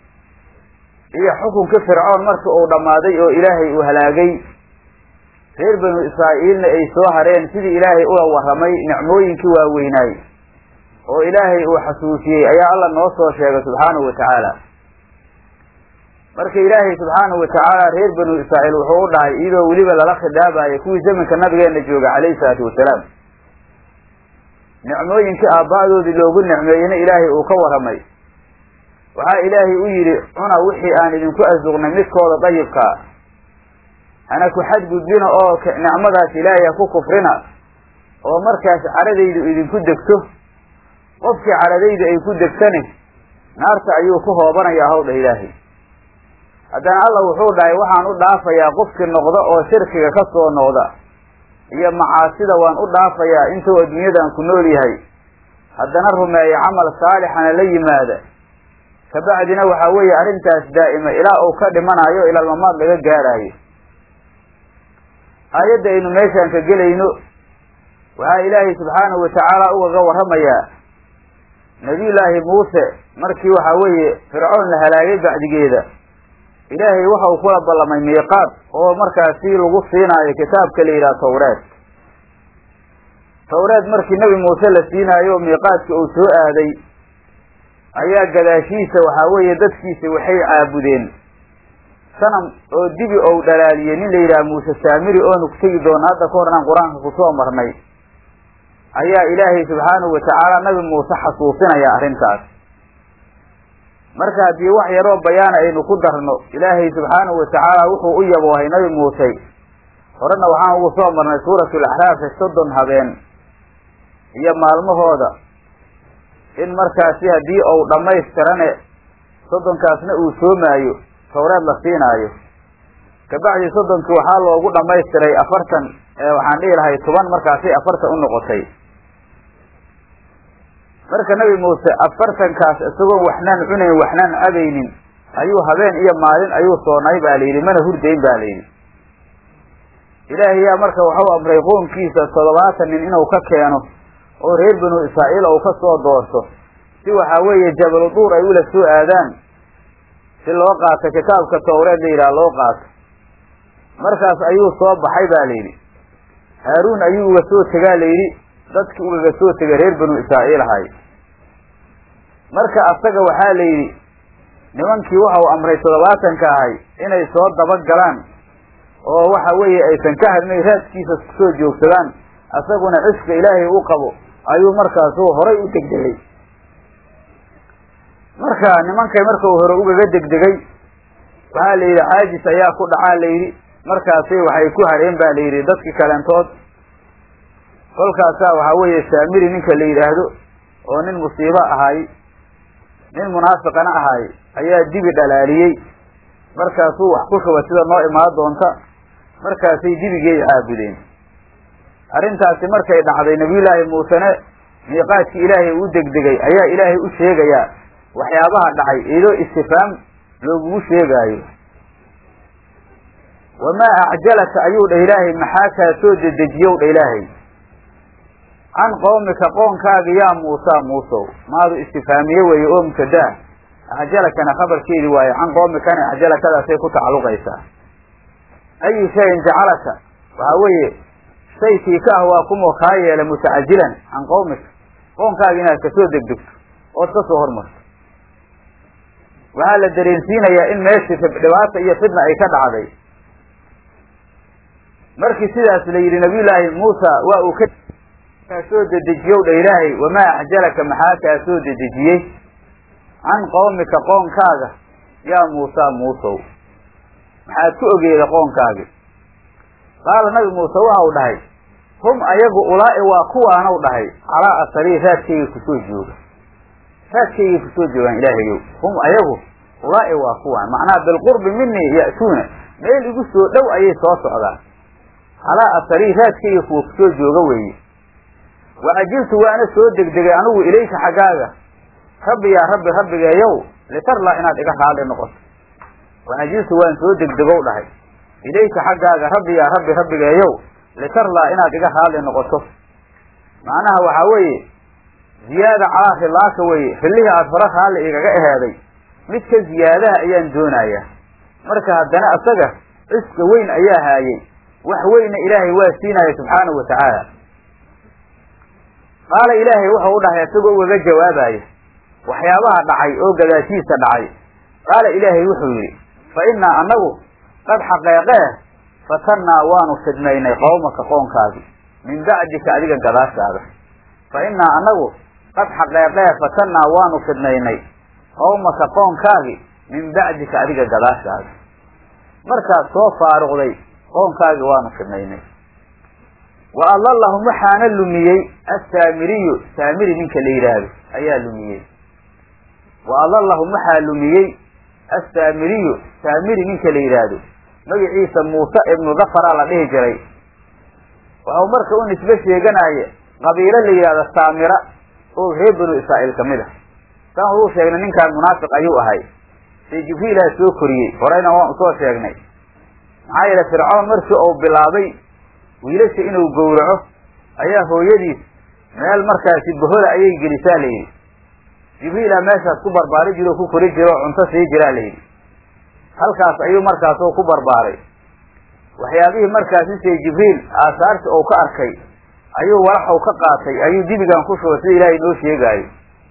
iyo xukunkii fircoon markii uu dhammaaday oo ilaahay uu halaagay reer banu israa'iilna ay soo hareen sidii ilaahay ula warramay nicmooyinkii waaweynaay oo ilaahay uu xasuusiyey ayaa alla noo soo sheegay subxaanahu wa tacaala marka ilaahay subxaanahu watacaala reer banu israa'iil wuxuu u dhahay iyadoo weliba lala khidaabayo kuwii zamanka nabigeena jooga calayhi salaatu wasalaam nicmooyinkii aaba'doodii loogu nicmeeyena ilaahay uu ka warramay waxaa ilaahay u yidhi cuna wixii aan idinku arsuqnay midkooda dayibkaa hana ku xadgudbina oo nicmadaas ilaahay ha ku kufrina oo markaas caradaydu idinku degto qofkii caradaydu ay ku degtane naarta ayuu ku hoobanayaa hawdha ilaahay haddana alla wuxuu dhahay waxaan u dhaafayaa qofkii noqda oo shirkiga ka soo noqda iyo macaasida waan u dhaafayaa intuu adduunyadan ku nool yahay haddana rumeeya camal saalixana la yimaada kabacdina waxaa weeye arrintaas daa'ima ilaa uu ka dhimanayo ilaalmamaad laga gaaraayo aayadda aynu meeshaan ka gelayno waxaa ilaahay subxaanahu watacaala ugaga warramayaa nebiyullaahi muuse markii waxaa weeye fircoon la halaagay bacdigeeda ilaahay waxa uu kula ballamay miiqaad oo markaasi lagu siinaayo kitaabka la yidhaha tawreed tawreed markii nebi muuse la siinaayo miiqaadka uu soo aaday ayaa gadaashiisa waxaa weeye dadkiisa waxay caabudeen sanam oo dibi ou dhalaaliyey nin la yidhaha muuse saamiri oonu ku tegi doono hadda ka hor inaan qur-aanka kusoo marnay ayaa ilaahay subxaanahu watacaala nabi muuse xasuusinaya arrintaas marka haddii wax yaroo bayaana aynu ku darno ilaahay subxaanahu watacaala wuxuu u yaboohay nabi muuse horena waxaan ugu soo marnay suuratul axraafi soddon habeen iyo maalmahooda in markaasi haddii uu dhammaystirane soddonkaasna uu soomaayo tawreed la siinaayo kabacdi soddonkii waxaa loogu dhammaystiray afartan waxaan dhihi lahay toban markaasay afartan u noqotay marka nabi muuse afartankaas isagoon waxnaan cunayn waxnaan cabaynin ayuu habeen iyo maalin ayuu soonay ba la yidhi mana hurdayn ba la yidhi ilaahay yaa marka waxau amray qoonkiisa toddobaatan nin inuu ka keeno oo reer banu israa'iil ou ka soo doorto si waxaa weeye jabalu duur ay ula soo aadaan si loo qaato kitaabka tawreed la yidhaha loo qaato markaas ayuu soo baxay ba la yidhi haaruun ayuu uga soo tegaa la yidhi dadki ugaga soo tegay reer banu israa'iil ahay marka asaga waxaa la yidhi nimankii waxa uu amray toddobaatanka ahay inay soo dabagalaan oo waxa weeye aysan ka hadnay raadkiisa kusoo joogsadaan asaguna cishka ilaahay u qabo ayuu markaasu horay u degdegay marka nimankay marka uu hore ugaga degdegay waxaa la yidhi caajis ayaa ku dhacaa la yidhi markaasi waxay ku hareen ba la yidhi dadki kalentood kolkaasaa waxaa weeye saamiri ninka la yidhaahdo oo nin musiibo ahaay nin munaafiqana ahaay ayaa dibi dhalaaliyey markaasuu wax ku shuba sida noo imaan doonta markaasay dibigay caabudeen arrintaasi markay dhacday nabiyullaahi muusene miiqaadkii ilaahay uu degdegay ayaa ilaahay u sheegayaa waxyaabaha dhacay iyadoo istifaam loogugu sheegaayo wamaa acjalaka ayuu dhah ilaahay maxaa kaa soo dedejiyow dha ilaahay can qowmika qoonkaaga yaa muusa muusow maadu istifaamiye weeye oo mubtadaa acjalakana khabarkeedi waaye can qoomikana acjalakadaasay ku tacalluqaysaa ayu shayin jacalaka waxaa weeye shaykii ka ah waa kumo kaa yeela mutacajilan can qowmika qoonkaaga inaad kasoo degdegto ood ka soo hormarto waxaa la dareensiinayaa in meeshii dhibaata iyo fidna ay ka dhacday markii sidaas la yidhi nabiyullaahi muusa waa uu ka kaa soo dedejiyow dha ilaahay wamaa acjalaka maxaa kaa soo dedejiyey can qowmika qoonkaaga yaa muusa muusow maxaad ku ogeeda qoonkaagi qaala nabi muuse waxa uu dhahay hum ayagu ulaa'i waa kuwaanow dhahay calaa asarii raadkayga kusoo jooga raadkaygay kusoo joogaan ilaahayow hum ayagu ulaa'i waa kuwaan macnaha bilqurbi minii ya'tuuna meel igu soo dhow ayay soo socdaan calaa asarii raadkayga kuwa kusoo jooga weeye wa ajiltu waana soo degdegay anigu ilayka xaggaaga rabbi yaa rabbi rabbigeeyow litarlaa inaad iga raali noqoto wa ajiltu waan soo degdegow dhahay ilayka xaggaaga rabbi yaa rabbi rabbigeeyow litarlaa inaad iga raali noqoto macnaha waxaa weeye ziyaada calaa rilaaka weeye rillihii aada hore raalli igaga eheeday mid ka ziyaadaha ayaan doonayaa marka haddana asaga ciska weyn ayaa haayey wax weyna ilaahay waa siinaya subxaanahu wa tacaala qaala ilaahay wuxuu u dhahay isagoo ugaga jawaabaya waxyaabaha dhacay oo gadaashiisa dhacay qaala ilaahay wuxuu yidhi fa innaa annagu qad xaqeeqee fatannaa waanu fidnaynay qowmaka qoonkaagi min bacdika adiga gadaashaada fa innaa annagu qad xaqeeqee fatannaa waanu fidnaynay qowmaka qoonkaagi min bacdika adiga gadaashaada markaad soo faaruqday qoonkaagi waanu fidnaynay wa adallahum waxaana lumiyey assaamiriyu saamiri ninka la yidhaahdo ayaa lumiyey wa adallahum waxaa lumiyey assaamiriyu saamiri ninka la yidhaahdo magaciisa muuse ibnu dafaraa la dhihi jiray waxau marka u nisbe sheeganaaye qabiilo la yidhahdo saamira oo reer banu israa'iil ka mid ah saan uu sheegnay ninkaan munaafiq ayuu ahay see jibriilaa soo koriyey horeyna waan usoo sheegnay maxaa yeele fircoon markii uu bilaabay wiilasha inuu gowraco ayaa hooyadiis meel markaasi bohoda ayay gelisaa la yidhi jibriila meeshaas ku barbaari jiro o ku kori jiro oo cunto sii jiraa la yidhi halkaas ayuu markaas oo ku barbaaray waxyaabihii markaasi see jibriil aasaarti ou ka arkay ayuu walaxow ka qaatay ayuu dibigan ku shubay sida ilaahay noo sheegaayo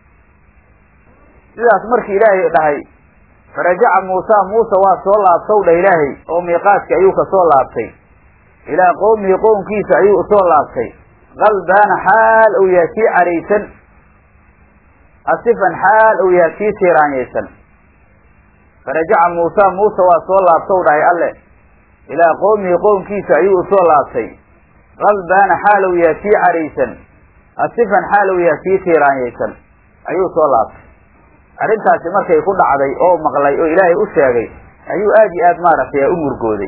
sidaas markii ilaahay dhahay farajaca muusa muuse waa soo laabtow dhah ilaahay oo miiqaadki ayuu ka soo laabtay ilaa qowmihi qownkiisa ayuu usoo laabtay qalbaana xaal ou yahay kii caraysan asifan xaal ou yahay kii tiiraanyaysan farajaca muusa muuse waa soo laabtow dhahay alle ilaa qowmihi qownkiisa ayuu usoo laabtay qalbaana xaal ou yahay kii caraysan asifan xaal ou yahay kii tiiraanyaysan ayuu soo laabtay arrintaasi markay ku dhacday oo maqlay oo ilaahay u sheegay ayuu aad iyo aad maaragtay u murgooday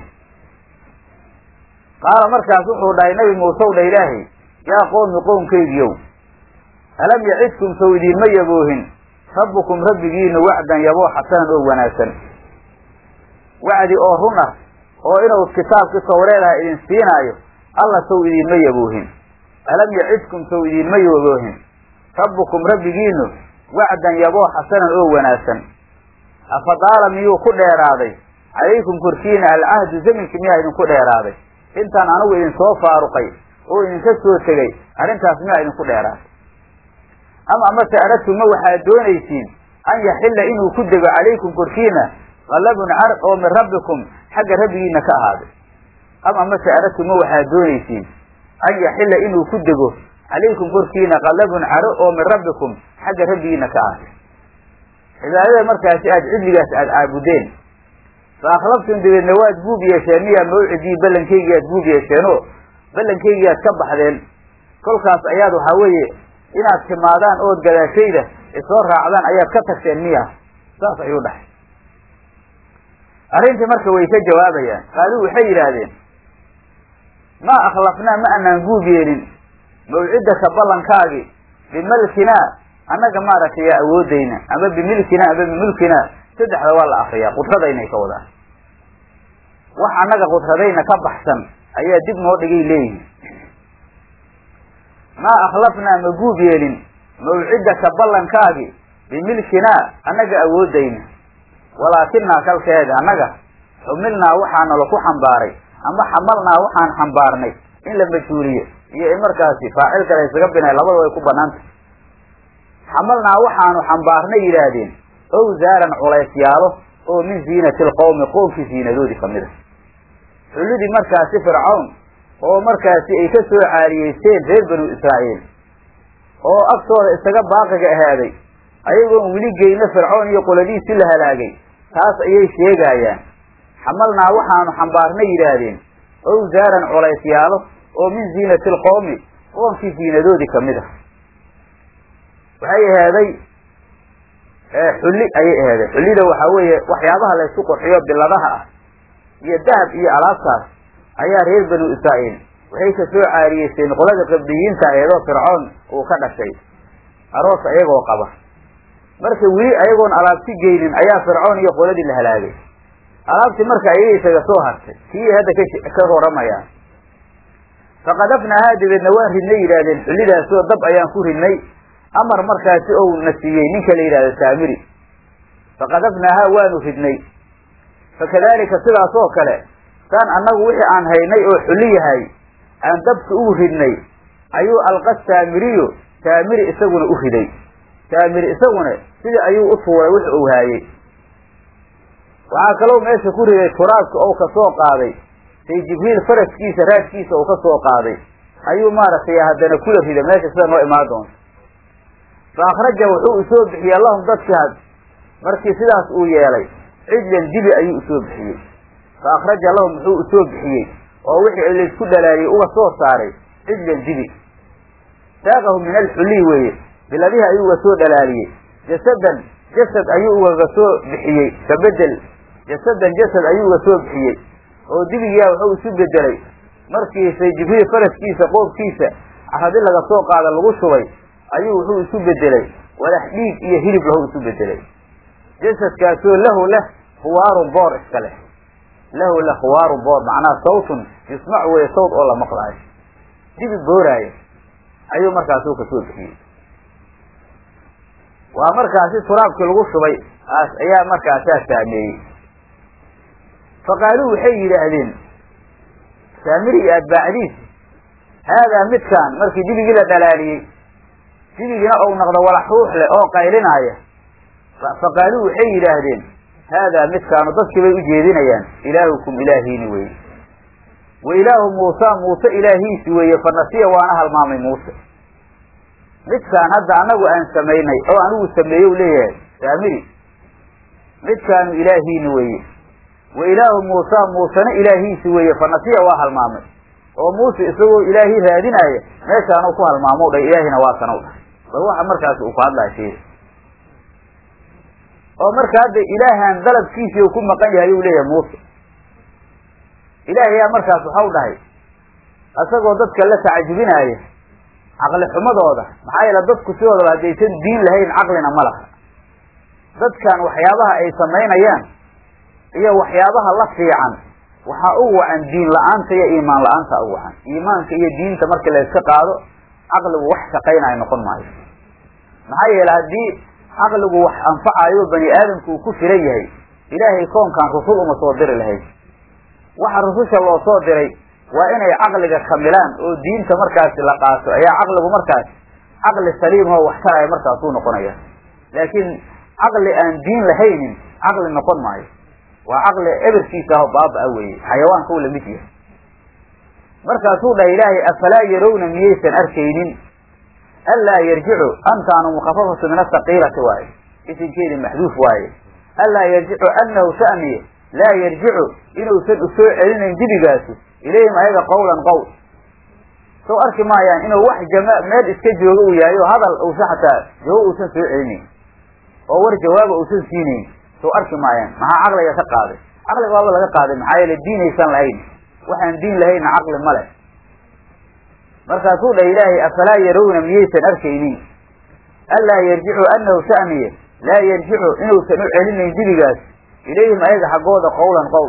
qaala markaas wuxuu dhahay nabi muusew dha ilaahay yaa qoomi qownkaygiyow alam yacidkum sow idiinma yaboohin rabbukum rabbigiina wacdan yaboo xasanan oo wanaagsan wacdi oo run ah oo inuu kitaabkii tawreedaha idin siinaayo alla sow idiinma yaboohin alam yacidkum sow idiinma yaboohin rabbukum rabbigiinu wacdan yaboo xasanan oo wanaagsan afadaala miyuu ku dheeraaday calaykum korkiina alcahdu zaminki miyaa idinku dheeraaday intaan anigu idin soo faaruqay oo idinka soo tegay arrintaas miyaa idinku dheeraaday ama amase aradtuma waxaad doonaysiin an yaxilla inuu ku dego calaykum korkiina qalabun car oo min rabbikum xagga rabbigiina ka ahaaday ama amase aradtuma waxaad doonaysiin an yaxilla inuu ku dego calaykum korkiina qalabun caro oo min rabbikum xagga rabbigiina ka ahaaday cibaadada markaasi aada cidligaas aada caabudeen fa akhlaftum dabeedna waad buub yeesheen miyaa mawcidii ballankaygi aad buub yeesheenoo ballankaygi aad ka baxdeen kolkaas ayaad waxaa weeye inaad timaadaan ood gadaashayda isoo raacdaan ayaad ka tagteen miya saas ayuu dhahay arrintii marka way ka jawaabayaan qaaluu waxay yidhaahdeen maa akhlafnaa ma anaan guub yeelin mawcidaka ballankaagi bimalkinaa annaga maaragtay yaa awoodayna ama bimilkinaa ama bimulkinaa saddexda waa la akriyaa qudradaynay ka wadaan wax annaga qudradayna ka baxsan ayaa dib noo dhigay leeyihin maa akhlafnaa ma guub yeelin mawcidaka ballankaagi bimilkinaa annaga awoodayna walaakinaa kalkeeda annaga xumilnaa waxaana laku xambaaray ama xamalnaa waxaan xambaarnay in la majhuuliyo iyo in markaasi faacil kale isaga binay labada way ku banaantay xamalnaa waxaanu xambaarnay yidhaahdeen owsaaran culaysyaalo oo min ziinati alqowmi qoomkii ziinadoodii kamid a xullidii markaasi fircawn oo markaasi ay ka soo caariyeysteen reer banu israa'iil oo agtooda isaga baaqiga ahaaday ayagoon weli geyno fircoon iyo qoladiisi la halaagay taas ayay sheegaayaan xamalnaa waxaanu xambaarnay yidhaahdeen owsaaran culaysyaalo oo min ziinati alqowmi qoomkii ziinadoodii kamid ah waxay ahaaday xulli ayay ahaaday xullida waxaa weeye waxyaabaha laysku qurxiyo biladaha ah iyo dahab iyo alaabtaas ayaa reer banu israa'iil waxay ka soo caariyeysteen qolada qabdiyiinta aheedoo fircoon uu ka dhashay aroos ayagoo qaba marka weli ayagoon alaabti geynin ayaa fircoon iyo qoladii la halaagay alaabtii marka ayay isaga soo hartay kii hadda ka waramayaan faqadafnaahaa dabeedna waan ridnay yidhaahdeen xullidaasoo dab ayaan ku ridnay amar markaasi ou na siiyey ninka la yidhahdo saamiri faqadafnaahaa waanu ridnay fakadalika sidaas oo kale saan annagu wixii aan haynay oo xulli yahay aan dabka ugu ridnay ayuu alqa saamiriyo saamiri isaguna u riday saamiri isaguna sidii ayuu u tuuray wix uu haayey waxaa kaloo meesha ku riday turaabka ou ka soo qaaday say jibriil faraskiisa raadkiisa uu ka soo qaaday ayuu maaragtay haddana kula rida meesha sida noo imaan doonto fa akhraja wuxuu usoo bixiyey lahum dadkii had markii sidaas uu yeelay cijlan dibi ayuu usoo bixiyey fa akhraja lahum wuxuu usoo bixiyey oo wixii laysku dhalaaliyey uga soo saaray cijlan dibi saaqahu min alxulliy weeye biladihi ayuu uga soo dhalaaliyey jasadan jasad ayuu ugaga soo bixiyey ka bedel jasadan jasad ayuu uga soo bixiyey oo dibigiyaa wuxuu isu bedelay markiisay jibriil faraskiisa qoobkiisa caradi laga soo qaada lagu shubay ayuu wuxuu isu bedelay walax dhiig iyo hilib lahu isu bedelay jasadkaasoo lahu leh khuwaarun boor iska leh lahu leh khuwaarun boor macnaha sawtun yusmac weye sawt oo la maqlaayo dibi booraayo ayuu markaasuu kasoo bixiyey waa markaasi turaabkii lagu shubay aas ayaa markaasaa saameeyey faqaaluu waxay yidhaahdeen saamiri iyo atbaacdiisi haadaa midkaan markii dibigii la dhalaaliyey dibigiina ou noqdo walax ruux leh oo qaylinaaya faqaaluu waxay yidhaahdeen haadaa midkaanu dadkii bay u jeedinayaan ilaahukum ilaahiini weye wa ilaahu muusa muuse ilaahiisi weeye fa nasiya waana halmaamay muuse midkaan hadda anagu aan samaynay oo anigu sameeye u leeyahay saamiri midkaanu ilaahiini weeye wa ilaahu muusa muusena ilaahiisi weeye fa nasiya waa halmaamay oo muuse isagoo ilaahi raadinaaya meeshaanu ku halmaamo dha ilaahina waa kana u dhahay bal waxa markaas uu ku hadlaya sheega oo marka hadda ilaahan dalabkiisii uu ku maqan yahay uu leeyahay muuse ilaahayaa markaas waxau dhahay isagoo dadka la tacajubinaaya caqli xumadooda maxaa yeele dadku sidoodaba haddaysan diin lahayn caqlina ma laha dadkan waxyaabaha ay samaynayaan iyo waxyaabaha la fiican waxaa u wacan diin la-aanta iyo iimaan la-aanta u wacan iimaanka iyo diinta markii la iska qaado caqligu wax shaqaynayo noqon maayo maxaa yeele haddii caqligu wax anfacayo bani aadamku uu ku filan yahay ilaahay koonkan rusul uma soo diri lahayd waxa rususha loo soo diray waa inay caqliga kamilaan oo diinta markaasi la qaato ayaa caqligu markaas caqli saliim oo wax taraya markaasuu noqonaya laakiin caqli aan diin lahaynin caqli noqon maayo waa caqli eberkiisa aho baaba-a weeye xayawaanka u lamid yahay markaasuu dhahay ilaahay afalaa yarawna miyaysan arkaynin anlaa yarjicu antaanu mukafafatu min asaqiilati waaye isinkeedi maxduuf waaye anlaa yarjicu anahu sha'niye laa yarjicu inuusan usoo celinayn dibigaasi ilayhim ayaga qawlan qowl soo arki maayaan inuu wax jama meel iska jooga uu yahay oo hadal uusa xataa jawaab uusan soo celinayn oo war jawaaba uusan siinayn soo arki maayaan maxaa caqliga ka qaaday caqliga waaba laga qaaday maxaa yeele diinaysan lahayn waxaan diin lahayna caqli ma leh markaasuu dhah ilaahay afalaa yarawna miyaysan arkaynin anlaa yarjicu anahu sha'niye laa yarjicu inuusan u celinayn dibigaas ilayhim ayaga xaggooda qawlan qowl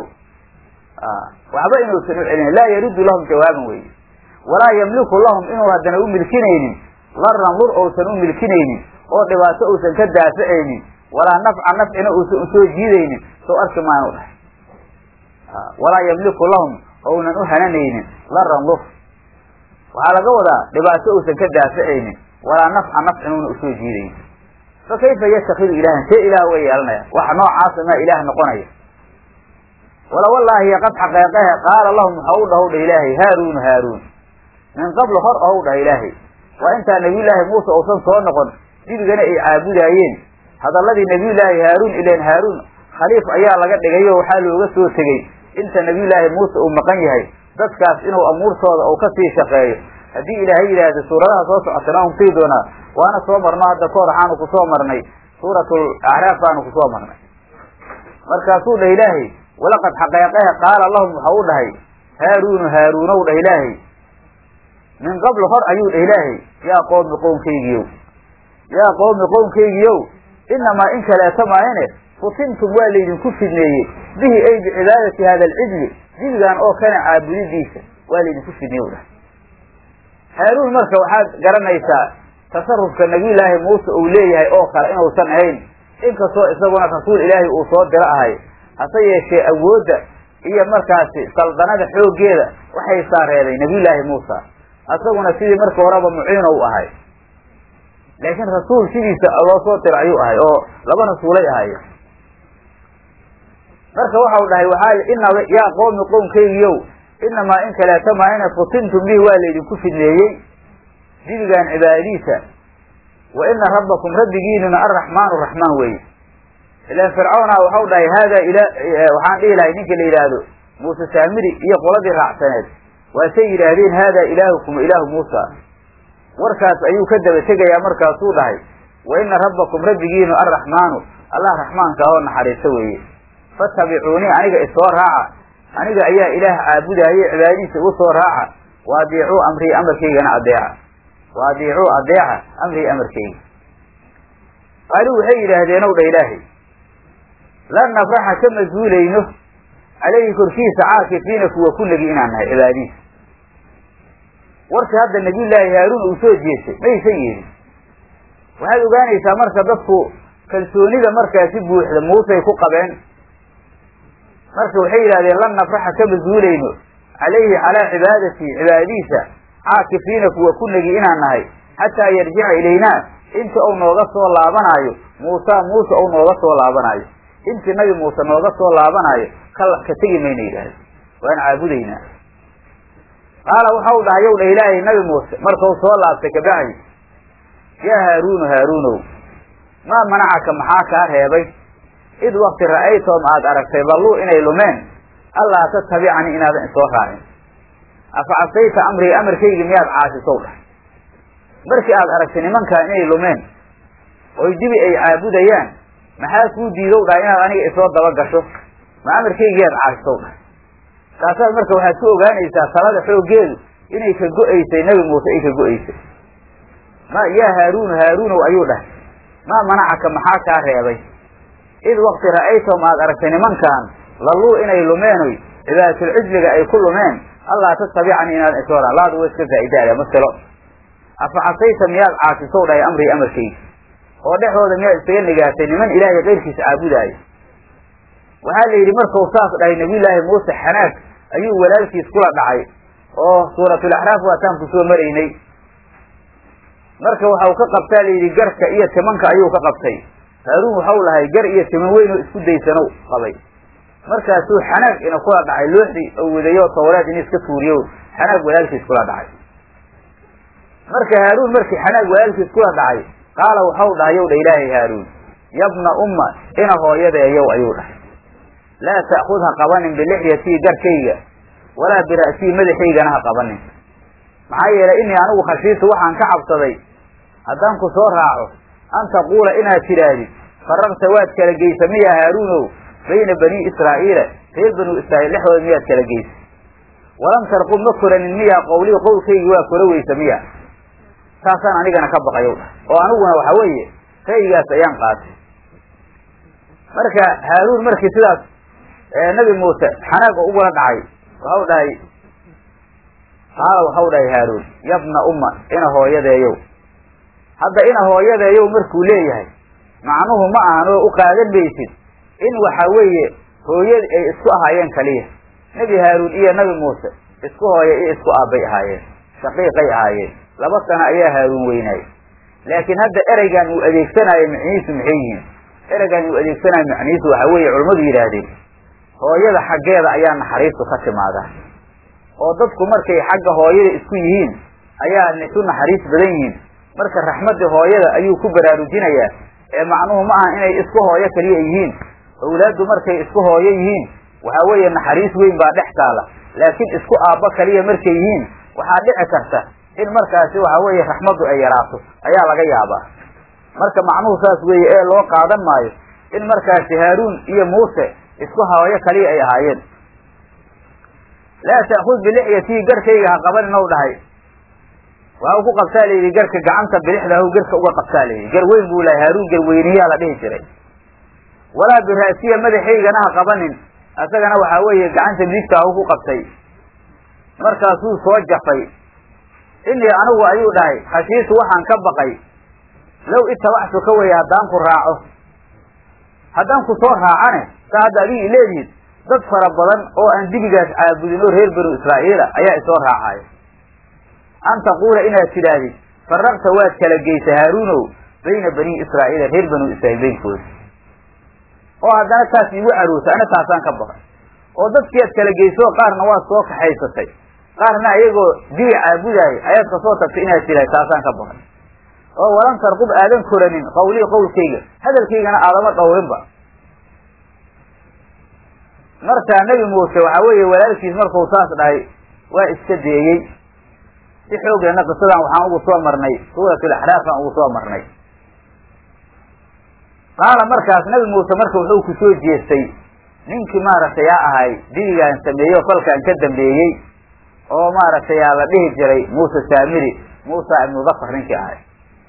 waxba inuusan u celinayn laa yaruddu lahum jawaaban weye walaa yamliku lahum inuu haddana u milkinaynin laran lur ousan u milkinaynin oo dhibaato uusan ka daaficaynin walaa nafca nafcina uusan usoo jiidaynin soo arki maanu dhahay walaa yamliku lahum ounan u hananaynin laran lur waxaa laga wadaa dhibaato uusan ka daaficaynin walaa nafca nafcinuuna usoo jiidaynin fa kayfa yattakidu ilaahan see ilaah way yeelanaya waxa noocaasa maa ilaah noqonaya wala wallaahi qad xaqeeqehe qaala lahum waxa u dhahow dhah ilaahay haaruunu haaruun min qabl hor ow dhah ilaahay waa intaa nabiyullaahi muuse uusan soo noqon dibigana ay caabudaayeen hadalladii nabiyullaahi haaruun ileen haaruun khaliif ayaa laga dhigay oo waxaa looga soo tegey inta nabiyullaahi muuse uu maqan yahay dadkaas inuu amuurtooda uu kasii shaqeeyo haddii ilaahay yidhaahdo suuradaha soo socotana un sii doonaa waana soo marno hadda kahor waxaanu kusoo marnay suuratul acraaf baanu kusoo marnay markaasuu dhah ilaahay walaqad xaqeeqehe qaala lahum waxau u dhahay haaruunu haaruunow dhah ilaahay min qabl hor ayuu dhah ilaahay yaa qoomi qownkaygiyow yaa qoomi qownkaygiyow inamaa in kaleeto maayane futintum waa laydinku fidneeyey bihi ay bicibaadati hada alcijli jibigan oo kana caabudidiisa waa laydinku fidneeye u dhahay haaruun marka waxaad garanaysaa tasarufka nabiyullaahi muuse uu leeyahay oo kale inuusan ahayn inkastoo isaguna rasuul ilaahay uu soo diro ahay hase yeeshee awoodda iyo markaasi saldanada xooggeeda waxay saareeday nabiyullaahi muusa isaguna sidii marka horeba muciino u ahay laakiin rasuul sidiisa loo soo diro ayuu ahay oo laba rasuulay ahaye marka waxau dhahay waxaa ina yaa qoomi qownkaygiyow inamaa in kaleeto maa ina futintum bihi waa laydinku fidneeyey dibigan cibaadadiisa wa ina rabbakum rabbigiinuna arraxmaanu raxmaan weeye ilaan fircawna waxau dhahay hada ila waxaan dhihi lahay ninka la yidhaahdo muuse saamiri iyo qoladii raacsaneed waasay yidhaahdeen hada ilaahukum ilaahu muusa warkaas ayuu ka daba tegayaa markaasuu dhahay wa ina rabbakum rabbigiinu arraxmaanu allah raxmaanka oo naxariiso weeye fatabicuunii aniga isoo raaca aniga ayaa ilaah caabudaaye cibaadadiisa igu soo raaca wa adiicuu amrii amarkaygana adeeca wa adiicuu adeeca amrii amarkayga qaaluu waxay yidhaahdeen ow dha ilaahay lan nafraxa kama zuulayno calayhi korkiisa caakifiina kuwa ku negi inaan nahay cibaadadiisa warka hadda nabiyullaahi haaruun uu soo jeestay maysan yeelin waxaad ogaanaysaa marka dadku kalsoonida markaasi buuxda muusay ku qabeen marka waxay yidhahdeen lan nafraxa kama zuulayno calayhi calaa cibaadatii cibaadadiisa caakifiina kuwa ku negi inaan nahay xataa yarjica ilaynaa inta uu nooga soo laabanaayo muusa muuse ou nooga soo laabanaayo intii nabi muuse nooga soo laabanaayo ka ka tegi mayna yidhaahda waan caabudaynaa qaala waxau dhahay yow dha ilaahay nabi muuse markau soo laabtay kabacdi yaa haaruunu haaruunow maa manacaka maxaa kaa reebay id wakti ra'aytoom aad aragtay dalluu inay lumeen allaa tatabicanii inaadan isoo raacin afa casayta amrii amarkaygi miyaad caasisow dhahay markii aad aragtay nimankaa inay lumeen oy dibi ay caabudayaan maxaa kuu diidow dhahay inaad aniga isoo daba gasho ma amarkaygiyaad caasisow dhahay kaasaad marka waxaad ku ogaanaysaa talada xooggeedu inay ka go-aysay nebi muuse ay ka go-aysay ma yaa haaruunu haaruunow ayuu dhahay maa manacaka maxaa kaa reebay id wakti ra'aytom aad aragtay nimankan lalluu inay lumeenoy cibaadatul-cijliga ay ku lumeen allaa tatabicanii inaadan isoo ra laadu wa iska faa'idaaya maselo afa casayta miyaad caasisow dhahay amrii amarkaygi oo dhexdooda miyaad isaga nigaatay niman ilaahay keyrkiisa caabudaayo waxaa la yidhi markau saas dhahay nabiyullaahi muuse xanaag ayuu walaalkiis kula dhacay oo suuratulaxraaf waataan ku soo maraynay marka waxau ka qabtaa la yidhi garka iyo timanka ayuu ka qabtay haaruun waxau lahay gar iyo timan weyn oo isku daysanow qabay markaasuu xanaag ina kula dhacay looxdii oo wadayo tawreed in iska tuuriyo xanaag walaalkiis kula dhacay marka haaruun markii xanaag walaalkiis kula dhacay qaala waxau dhahay yow dha ilaahay haaruun yabna umma ina hooyadeeyow ayuu dhahay laa ta'khud ha qabanin bilixyatii garkayga walaa bira'sii madaxaygana ha qabanin maxaa yeelay inii anigu khashiitu waxaan ka cabsaday haddaan ku soo raaco an taquula inaad tidhaahdid fararta waad kala geysa miya haaruunow bayna banii israa'iila reer banuu israa'iil dhexdooda miyaad kala geysa walam tarqub ma koranin miyaa qowlii qowlkaygii waa kora weysa miya taasaan anigana ka baqayow dhah oo aniguna waxa weeye ra'yigaas ayaan qaatay marka haaruun markii sidaas nabi muuse xanaag oo ugula dhacay waxau dhahay qaala waxau dhahay haaruun yabna umma ina hooyadeeyow hadda ina hooyadeeyow markuu leeyahay macnuhu ma ahan oo u qaadan maysid in waxa weeye hooyadi ay isku ahaayeen kaliya nebi haaruun iyo nabi muuse isku hooya iyo isku aabbay ahaayeen shaqiiqay ahaayeen laba sano ayaa haaruun weynaayey laakiin hadda ereygan uu adeegsanaayo macnihiisu maxay yihiin ereygan uu adeegsanayo macnihiisu waxa weeye culammadu yidhaahdeen hooyada xaggeeda ayaa naxariistu ka timaadaa oo dadku markay xagga hooyada isku yihiin ayaa isu naxariis badan yihiin marka raxmadda hooyada ayuu ku baraarujinayaa ee macnuhu ma aha inay isku hooyo kaliya yihiin awlaaddu markay isku hooyo yihiin waxaa weeye naxariis weyn baa dhex taala laakiin isku aabba kaliya markay yihiin waxaa dhici karta in markaasi waxa weeye raxmaddu ay yaraato ayaa laga yaabaa marka macnuhu saas weeye ee loo qaadan maayo in markaasi haaruun iyo muuse isku hawaayo kaliya ay ahaayeen laa ta'khud bilixyatii garkayga ha qabanin ow dhahay waxa u ku qabtaa layidhi garka gacanta bidixda haw garka uga qabtaa layidhi gar weyn buu lahay haaruun garweyniyaa la dhihi jiray walaa bira'siya madaxaygana ha qabanin isagana waxaa weeye gacanta midigta haw ku qabtay markaasuu soo jafay inii anigu ayuu dhahay khashiitu waxaan ka baqay low itabactu ka weeye haddaan ku raaco haddaan ku soo raacane saa hadda adigi leedihiid dad fara badan oo aan dibigaas caabudin oo reer banu israa'iila ayaa isoo raacaya an taquula inaad tidhaahdid faraqta waad kala geysa haaruunow bayna bani israa'iila reer banu israa'iil beynkooda oo haddana taas iigu caroota ana taasaan ka baqay oo dadkii aad kala geyso qaarna waad soo kaxaysatay qaarna ayagoo dibi caabudaayay ayaad kasoo tagtay inaad tidhahd taasaan ka baqay oo walan tarqub aadan koranin qawlii qowlkayga hadalkaygana aadama dhowrinba markaa nebi muuse waxaa weeye walaalkiis markuu saas dhahay waa iska deeyey si xoogleena qisadan waxaan ugu soo marnay suuratul axraafaan ugu soo marnay qaala markaas nebi muuse marka wuxuu ku soo jeestay ninkii maaragtay aa ahay dibigaan sameeyey oo falkaan ka dambeeyey oo maaragtay aa la dhihi jiray muuse saamiri muusa ibnu dakar ninkii ahay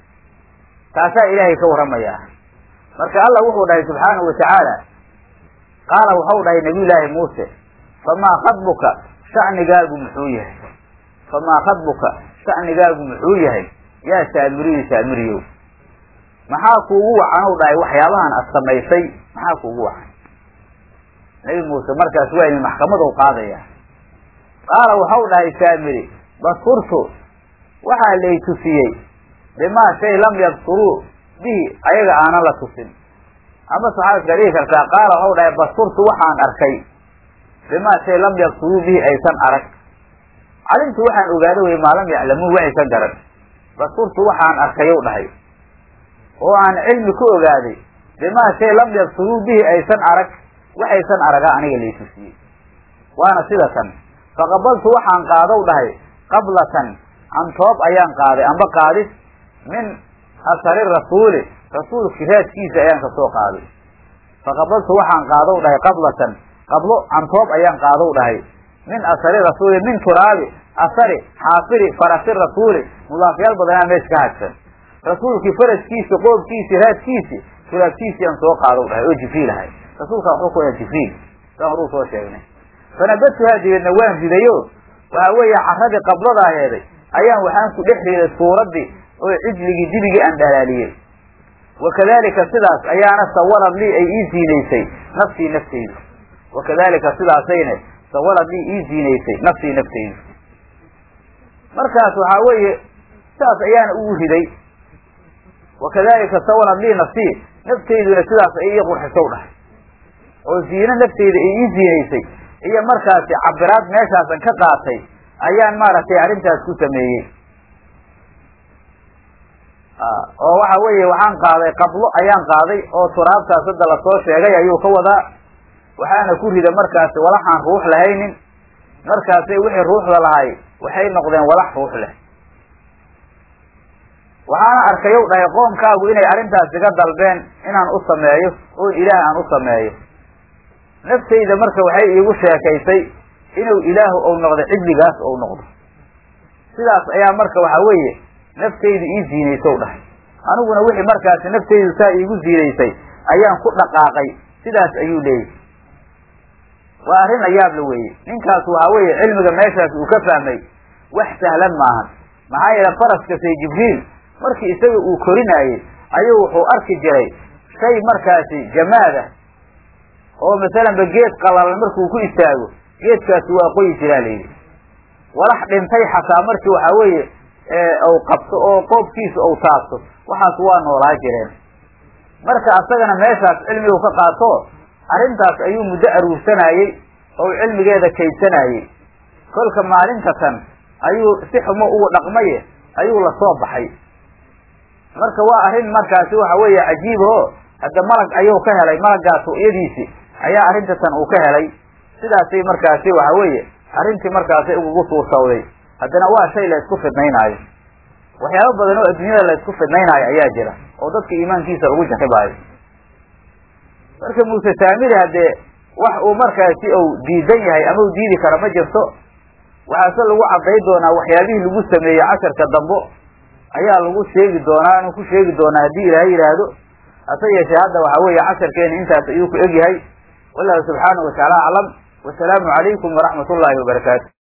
taasaa ilaahay ka warramayaa marka allah wuxuu dhahay subxaanahu watacaala qaala waxau dhahay nabiyullaahi muuse famaa khadbuka sha'nigaagu muxuu yahay famaa khadbuka sha'nigaagu muxuu yahay yaa saamiriyu saamiriyow maxaa kuugu wacan u dhahay waxyaabahan ad samaysay maxaa kuugu wacan nebi muuse markaas waa idin maxkamadu qaadaya qaala waxau dhahay saamiri basurtu waxaa lay tusiyey bimaa shay lam yabsuruu bihi ayaga aanan la tusin ama waxaad iska dhigi kartaa qaala waxau dhahay basurtu waxaan arkay bimaa shay lam yabsuruu bihi aysan arag calimtu waxaan ogaada wey maa lam yaclamuun waxaysan garan basurtu waxaan arkayow dhahay oo aan cilmi ku ogaaday bimaa shay lam yabsuruu bihi aysan arag waxaysan araga aniga lay tusiyey waana sida tan faqabaltu waxaan qaadow dhahay qablatan antoob ayaan qaaday amba qaadis min asari rasuuli rasuulki raadkiisa ayaan kasoo qaaday faqabaltu waxaan qaadow dhahay qablatan qablo antoob ayaan qaadow dhahay min asari rasuuli min turaabi asari xaafiri farasi rasuuli mudaafyaal badanaa meesha ka hadsan rasuulkii faraskiisi qoobkiisi raadkiisi turaabkiisi aan soo qaadow dhahay oo jibriil ahay rasuulkaa wuxuu ku ohaa jibriil saan horuu soo sheegnay fanabadtuhaa dabeedna waan ridayo waxa weeye caradii qabladaa heeday ayaan waxaan ku dhex riday suuraddii oo cijligii dibigii aan dhalaaliyey wakadalika sidaas ayaana sawalad lii ay ii ziinaysay nafsii naftaydu wakadalika sidaasayna sawalad lii ii ziinaysay nafsii naftaydu markaas waxaa weeye sidaas ayaana ugu riday wakadalika sawalad lii nafsii naftayduna sidaas ay ii qurxisow dhahay oo ziino nafteyda ay ii ziinaysay iyo markaasi cabiraad meeshaasan ka qaatay ayaan maaragtay arrintaas ku sameeyey oo waxa weeye waxaan qaaday qablo ayaan qaaday oo turaabtaas hadda lasoo sheegay ayuu ka wadaa waxaana ku rida markaasi walaxaan ruux lahaynin markaasay wixii ruuxda lahay waxay noqdeen walax ruux leh waxaana arkayow dhahay qoomkaagu inay arrintaas iga dalbeen inaan u sameeyo oo ilaah aan u sameeyo naftayda marka waxay iigu sheekaysay inuu ilaahu ou noqdo cijligaas ou noqdo sidaas ayaa marka waxa weeye naftaydu ii ziinaysow dhahay aniguna wixii markaasi naftaydu saa iigu ziinaysay ayaan ku dhaqaaqay sidaas ayuu leeyahy waa arrin ayaabla weeye ninkaas waxa weeye cilmiga meeshaas uu ka fahmay wax sahlan maahan maxaa yeele faraska say jibriil markii isaga uu korinaayey ayuu wuxuu arki jiray shay markaasi jamaadah oo masalanba geed qalalan markuu ku istaago geedkaasi waa qoyi jiraa layidhi walax dhintay xataa markii waxaa weeye u qabto oo qoobkiisa ou taabto waxaas waa noolaa jireen marka asagana meeshaas cilmigu ka qaato arrintaas ayuu muddo aruursanayey oo cilmigeeda kaydsanayey kolka maalinta tan ayuu si xumo ugu dhaqmaye ayuu lasoo baxay marka waa arrin markaasi waxa weeye cajiib oo hadda malag ayuu ka helay malagaas ru'yadiisi ayaa arrinta tan uu ka helay sidaasay markaasi waxa weeye arrintii markaasay ugugu suursawday haddana waa shay la isku fidnaynaayo waxyaabo badan oo adduunyada la isku fidnaynaayo ayaa jira oo dadka iimaankiisa lagu jaxibaayo marka muuse saamiri haddee wax uu markaasi ou diidan yahay ama u diidi kara ma jirto waxaase lagu cadday doonaa waxyaabihii lagu sameeyey casharka dambo ayaa lagu sheegi doonaa anu ku sheegi doonaa haddii ilaahay yidhaahdo hase yeeshee hadda waxaa weeye casharkeena intaas ayuu ku egyahay wallahu subxaanahu watacaala aclam wasalaamu calaykum waraxmat ullaahi wabarakaatu